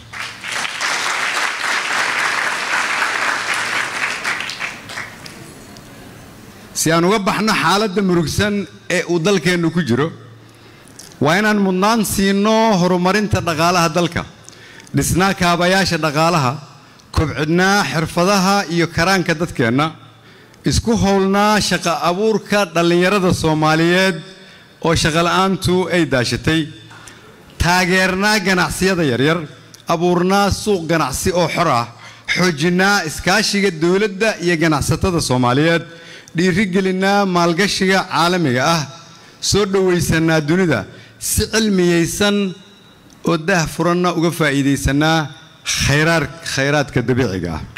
si aan uga baxno xaaladda murugsan ee uu dalkeennu ku jiro waa inaan mudnaan siinno horumarinta dhaqaalaha dalka dhisnaa kaabayaasha dhaqaalaha kobcidnaa xirfadaha iyo karaanka dadkeenna isku howlnaa shaqo abuurka dhallinyarada soomaaliyeed oo shaqola'aantu ay daashatay taageernaa ganacsiyada yaryar abuurnaa suuq ganacsi oo xor ah xoojinnaa iskaashiga dowladda iyo ganacsatada soomaaliyeed dhiirigelinaa maalgashiga caalamiga ah soo dhowaysanaa dunida si cilmiyaysan oo daah furanna uga faa'iidaysanaa khayraar khayraadka dabiiciga ah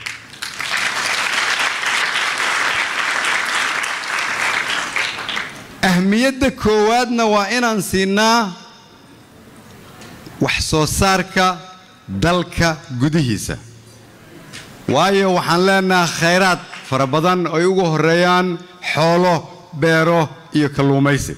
ahmiyadda koowaadna waa inaan siinaa wax soo saarka dalka gudihiisa waayo waxaan leenahay khayraad fara badan oo ay ugu horreeyaan xoolo beero iyo kalluumaysi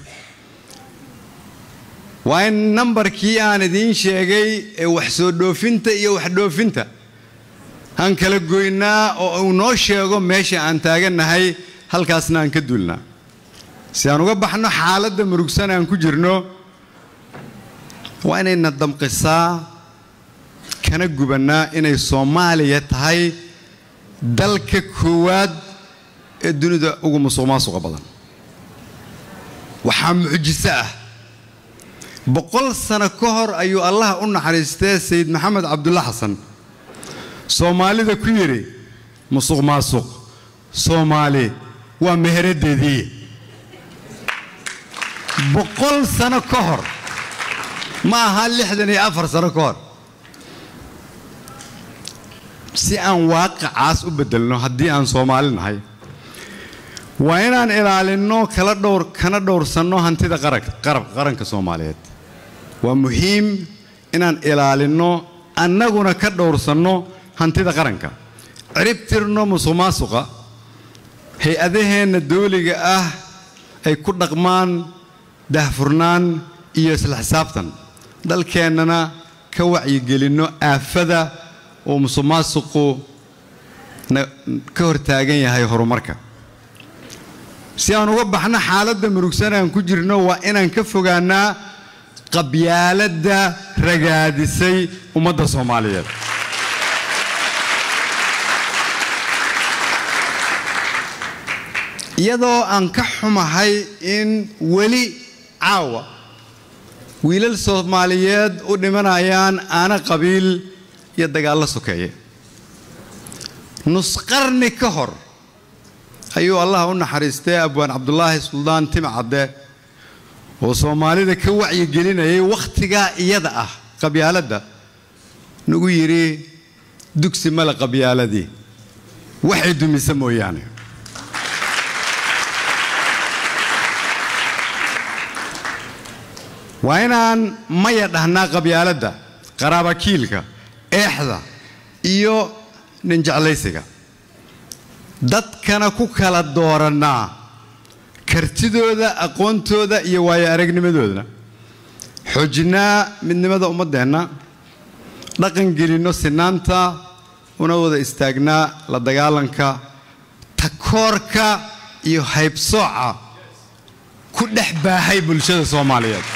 waa in nambarkii aan idiin sheegay ee wax soo dhoofinta iyo wax dhoofinta aan kala goynaa oo uu noo sheego meesha aan taagannahay halkaasna aan ka duulnaa si aan uga baxno xaaladda murugsan aan ku jirno waa inayna damqisaa kana gubannaa inay soomaaliya tahay dalka koowaad ee dunida ugu musuq maasuqa badan waxaa mucjiso ah boqol sano ka hor ayuu allaha u naxariistee sayid maxamed cabdulla xasan soomaalida ku yidhi musuq maasuq soomaali waa meheraddeedii boqol sano ka hor ma aha lixdan iyo afar sano ka hor si aan waaqicaas u beddelno haddii aan soomaali nahay waa inaan ilaalinno kala dhowr kana dhowrsanno hantida qaranka soomaaliyeed waa muhiim inaan ilaalinno annaguna ka dhowrsanno hantida qaranka ciribtirno musuq maasuqa hay-adaheenna dawliga ah ay ku dhaqmaan daahfurnaan iyo isla xisaabtan dalkeennana ka wacyigelinno aafada oo musuq maasuqu ka hortaagan yahay horumarka si aan uga baxno xaaladda murugsan aan ku jirno waa inaan ka fogaannaa qabyaaladda ragaadisay ummadda soomaaliyeed iyadoo aan ka xumahay in weli caawa wiilal soomaaliyeed u dhimanayaan aana qabiil iyo dagaallo sokeeye nusqarni ka hor ayuu allah u naxariistay abwaan cabdulaahi suldaan timcadde oo soomaalida ka wacyigelinayay wakhtigaa iyada ah qabyaaladda nagu yidhi dugsi male qabyaaladii waxay dumisa mooyaane waa inaan maya dhahnaa qabyaaladda qaraabakiilka eexda iyo ninjeclaysiga dadkana ku kala doorannaa kartidooda aqoontooda iyo waayo aragnimadoodana xoojinaa midnimada ummaddeenna dhaqan gelinno sinaanta una wada istaagnaa la dagaalanka takoorka iyo haybsooca ku dhex baahay bulshada soomaaliyeed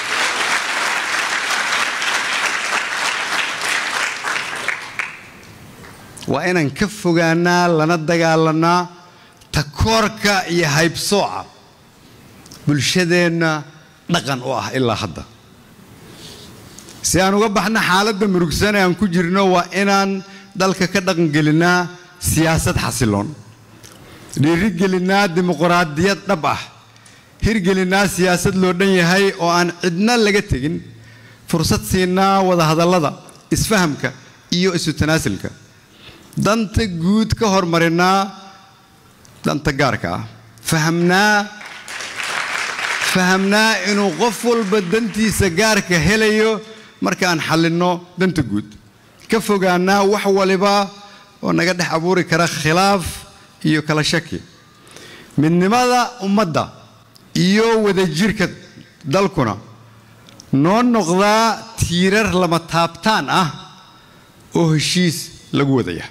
waa inaan ka fogaanaa lana dagaalannaa takoorka iyo haybsooca bulshadeenna dhaqan u ah ilaa hadda si aan uga baxna xaaladda murugsan ee aan ku jirno waa inaan dalka ka dhaqangelinnaa siyaasad xasiloon dhiirigelinnaa dimuqraadiyad dhab ah hirgelinnaa siyaasad loo dhan yahay oo aan cidna laga tegin fursad siinaa wadahadallada isfahamka iyo isu tanaasulka danta guud ka hormarinnaa danta gaarka ah fahamnaa fahamnaa inuu qof walba dantiisa gaarka helayo marka aan xallinno danta guud ka fogaannaa wax waliba oo naga dhex abuuri kara khilaaf iyo kala shaki midnimada ummadda iyo wadajirka dalkuna noo noqdaa tiirar lama taabtaan ah oo heshiis lagu wadaya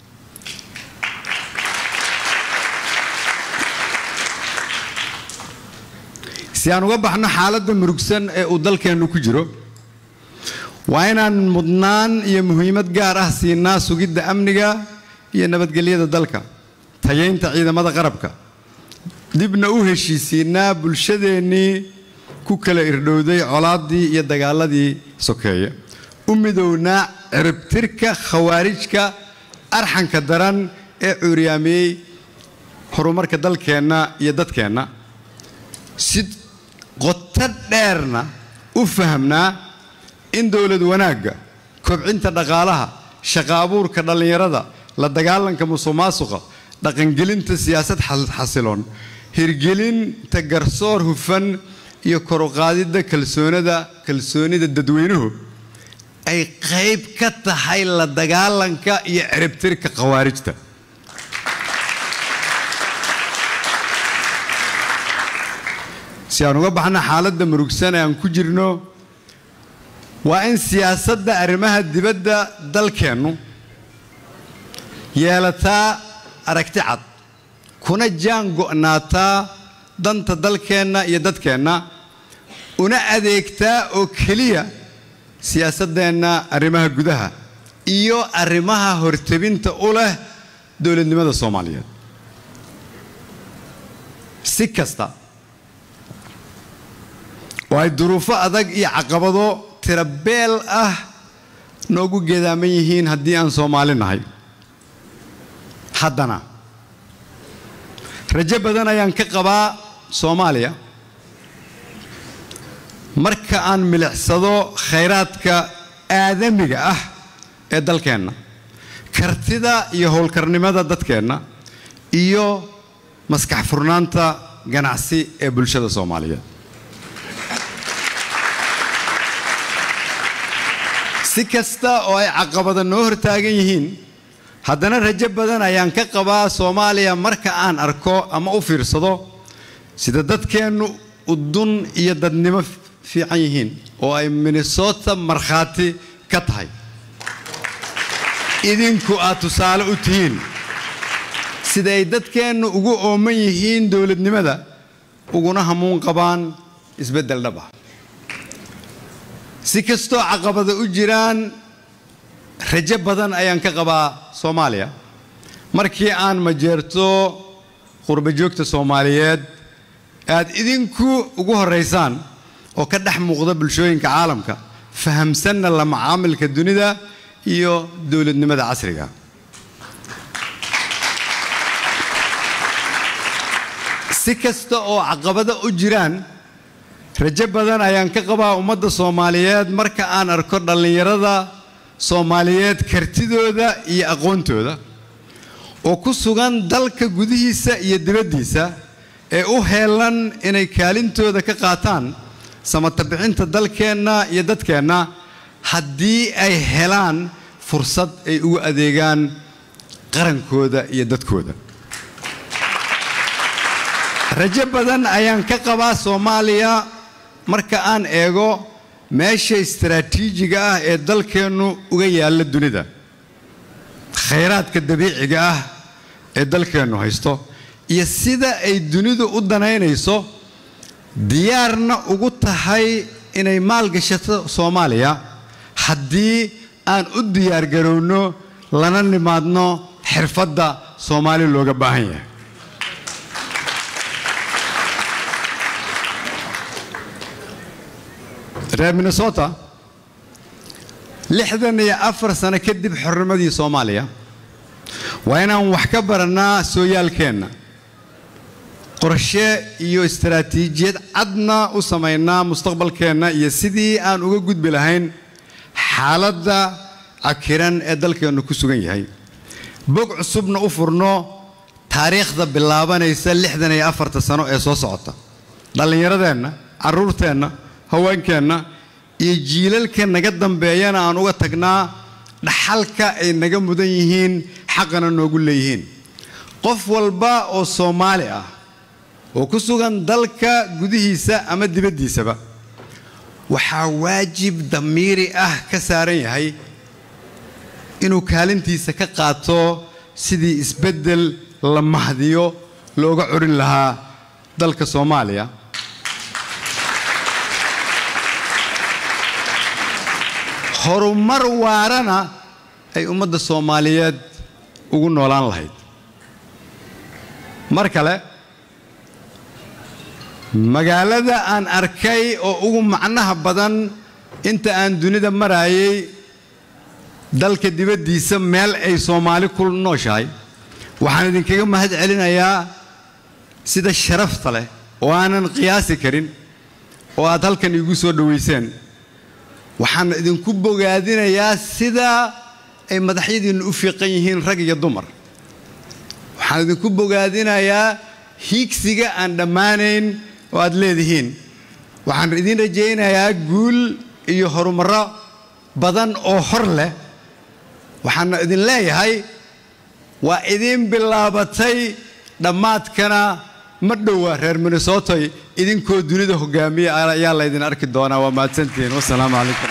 si aan uga baxno xaaladda murugsan ee uu dalkeennu ku jiro waa inaan mudnaan iyo muhiimad gaar ah siinaa sugidda amniga iyo nabadgelyada dalka tayaynta ciidamada qarabka dibna u heshiisiinaa bulshadeennii ku kala irdhowday colaaddii iyo dagaaladii sokeeye u midownaa ciribtirka khawaarijka arxanka daran ee cuuryaamiyey horumarka dalkeenna iyo dadkeenna si qoto dheerna u fahamnaa in dowlad wanaagga kobcinta dhaqaalaha shaqa abuurka dhallinyarada la dagaalanka musuqmaasuqa dhaqangelinta siyaasad xasiloon hirgelinta garsoor hufan iyo koruqaadidda kalsoonida kalsoonida dadweynuhu ay qayb ka tahay la dagaalanka iyo ciribtirka khawaarijta si aan uga baxno xaaladda murugsan ee aan ku jirno waa in siyaasadda arrimaha dibadda dalkeennu yeelataa aragti cad kuna jaan go'naataa danta dalkeenna iyo dadkeenna una adeegtaa oo keliya siyaasaddeenna arrimaha gudaha iyo arrimaha hortebinta u leh dowladnimada soomaaliyeed si kasta oo ay duruufo adag iyo caqabado tirabeel ah noogu geedaaman yihiin haddii aan soomaali nahay haddana rajo badan ayaan ka qabaa soomaaliya marka aan milicsado khayraadka aadamiga ah ee dalkeenna kartida iyo howlkarnimada dadkeenna iyo maskax furnaanta ganacsi ee bulshada soomaaliyeed si kasta oo ay caqabada noo hortaagan yihiin haddana rajo badan ayaan ka qabaa soomaaliya marka aan arko ama u fiirsado sida dadkeennu udun iyo dadnimo fiican yihiin oo ay minnesota markhaati ka tahay idinku aad tusaale u tihiin sida ay dadkeennu ugu ooman yihiin dowladnimada uguna hamuun qabaan isbeddel dhab ah si kastoo caqabada u jiraan rajo badan ayaan ka qabaa soomaaliya markii aan majeerto qurba joogta soomaaliyeed aad idinku ugu horaysaan oo ka dhex muuqda bulshooyinka caalamka fahamsanna la macaamilka dunida iyo dowladnimada casriga si kasta oo caqabado u jiraan rajo badan ayaan ka qabaa ummadda soomaaliyeed marka aan arko dhallinyarada soomaaliyeed kartidooda iyo aqoontooda oo ku sugan dalka gudihiisa iyo dibaddiisa ee u heelan inay kaalintooda ka qaataan samatabixinta dalkeenna iyo dadkeenna haddii ay helaan fursad ay ugu adeegaan qarankooda iyo dadkooda rajo badan ayaan ka qabaa soomaaliya marka aan eego meesha istaraatiijiga ah ee dalkeennu uga yaalla dunida khayraadka dabiiciga ah ee dalkeennu haysto iyo sida ay dunidu u danaynayso diyaarna ugu tahay inay maalgashato soomaaliya haddii aan u diyaargarowno lana nimaadno xirfadda soomaali looga baahan yahay reer minnesota lixdan iyo afar sano kadib xornimadii soomaaliya waa inaan wax ka barannaa sooyaalkeenna qorshe iyo istaraatiijiyad cadna u samaynaa mustaqbalkeenna iyo sidii aan uga gudbi lahayn xaaladda cakiran ee dalkeennu ku sugan yahay bog cusubna u furno taariikhda bilaabanaysa lixdan iyo afarta sano ee soo socota dhallinyaradeenna carruurteenna haweenkeenna iyo jiilalka naga dambeeyana aan uga tagnaa dhaxalka ay naga mudan yihiin xaqana noogu leeyihiin qof walba oo soomaali ah oo ku sugan dalka gudihiisa ama dibaddiisaba waxaa waajib damiiri ah ka saaran yahay inuu kaalintiisa ka qaato sidii isbeddel la mahdiyo looga curin lahaa dalka soomaaliya horumar waarana ay ummadda soomaaliyeed ugu noolaan lahayd mar kale magaalada aan arkay oo ugu macnaha badan inta aan dunida maraayay dalka dibaddiisa meel ay soomaali ku nooshahay waxaan idinkaga mahad celinayaa sida sharafta leh oo aanan qiyaasi karin oo aad halkan iigu soo dhowayseen waxaan idinku bogaadinayaa sida ay madaxyadiinnu u fiiqan yihiin rag iyo dumar waxaan idinku bogaadinayaa hiigsiga aan dhammaanayn oo aad leedihiin waxaan idiin rajaynayaa guul iyo horumarro badan oo hor leh waxaana idin leeyahay waa idiin bilaabatay dhammaadkana ma dhowa reer minnesotoy idinkoo dunida hogaamiya ayaa laydin arki doonaa waa mahadsantihiin wasalaamu calaykum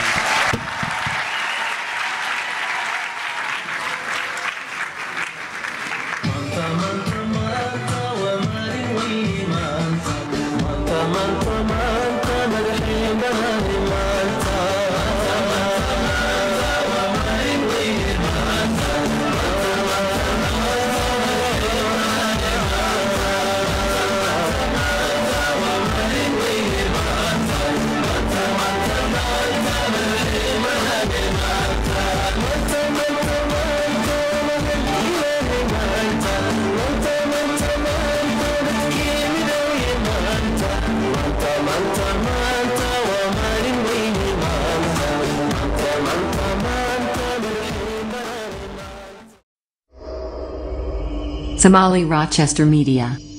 Somali Rochester Media.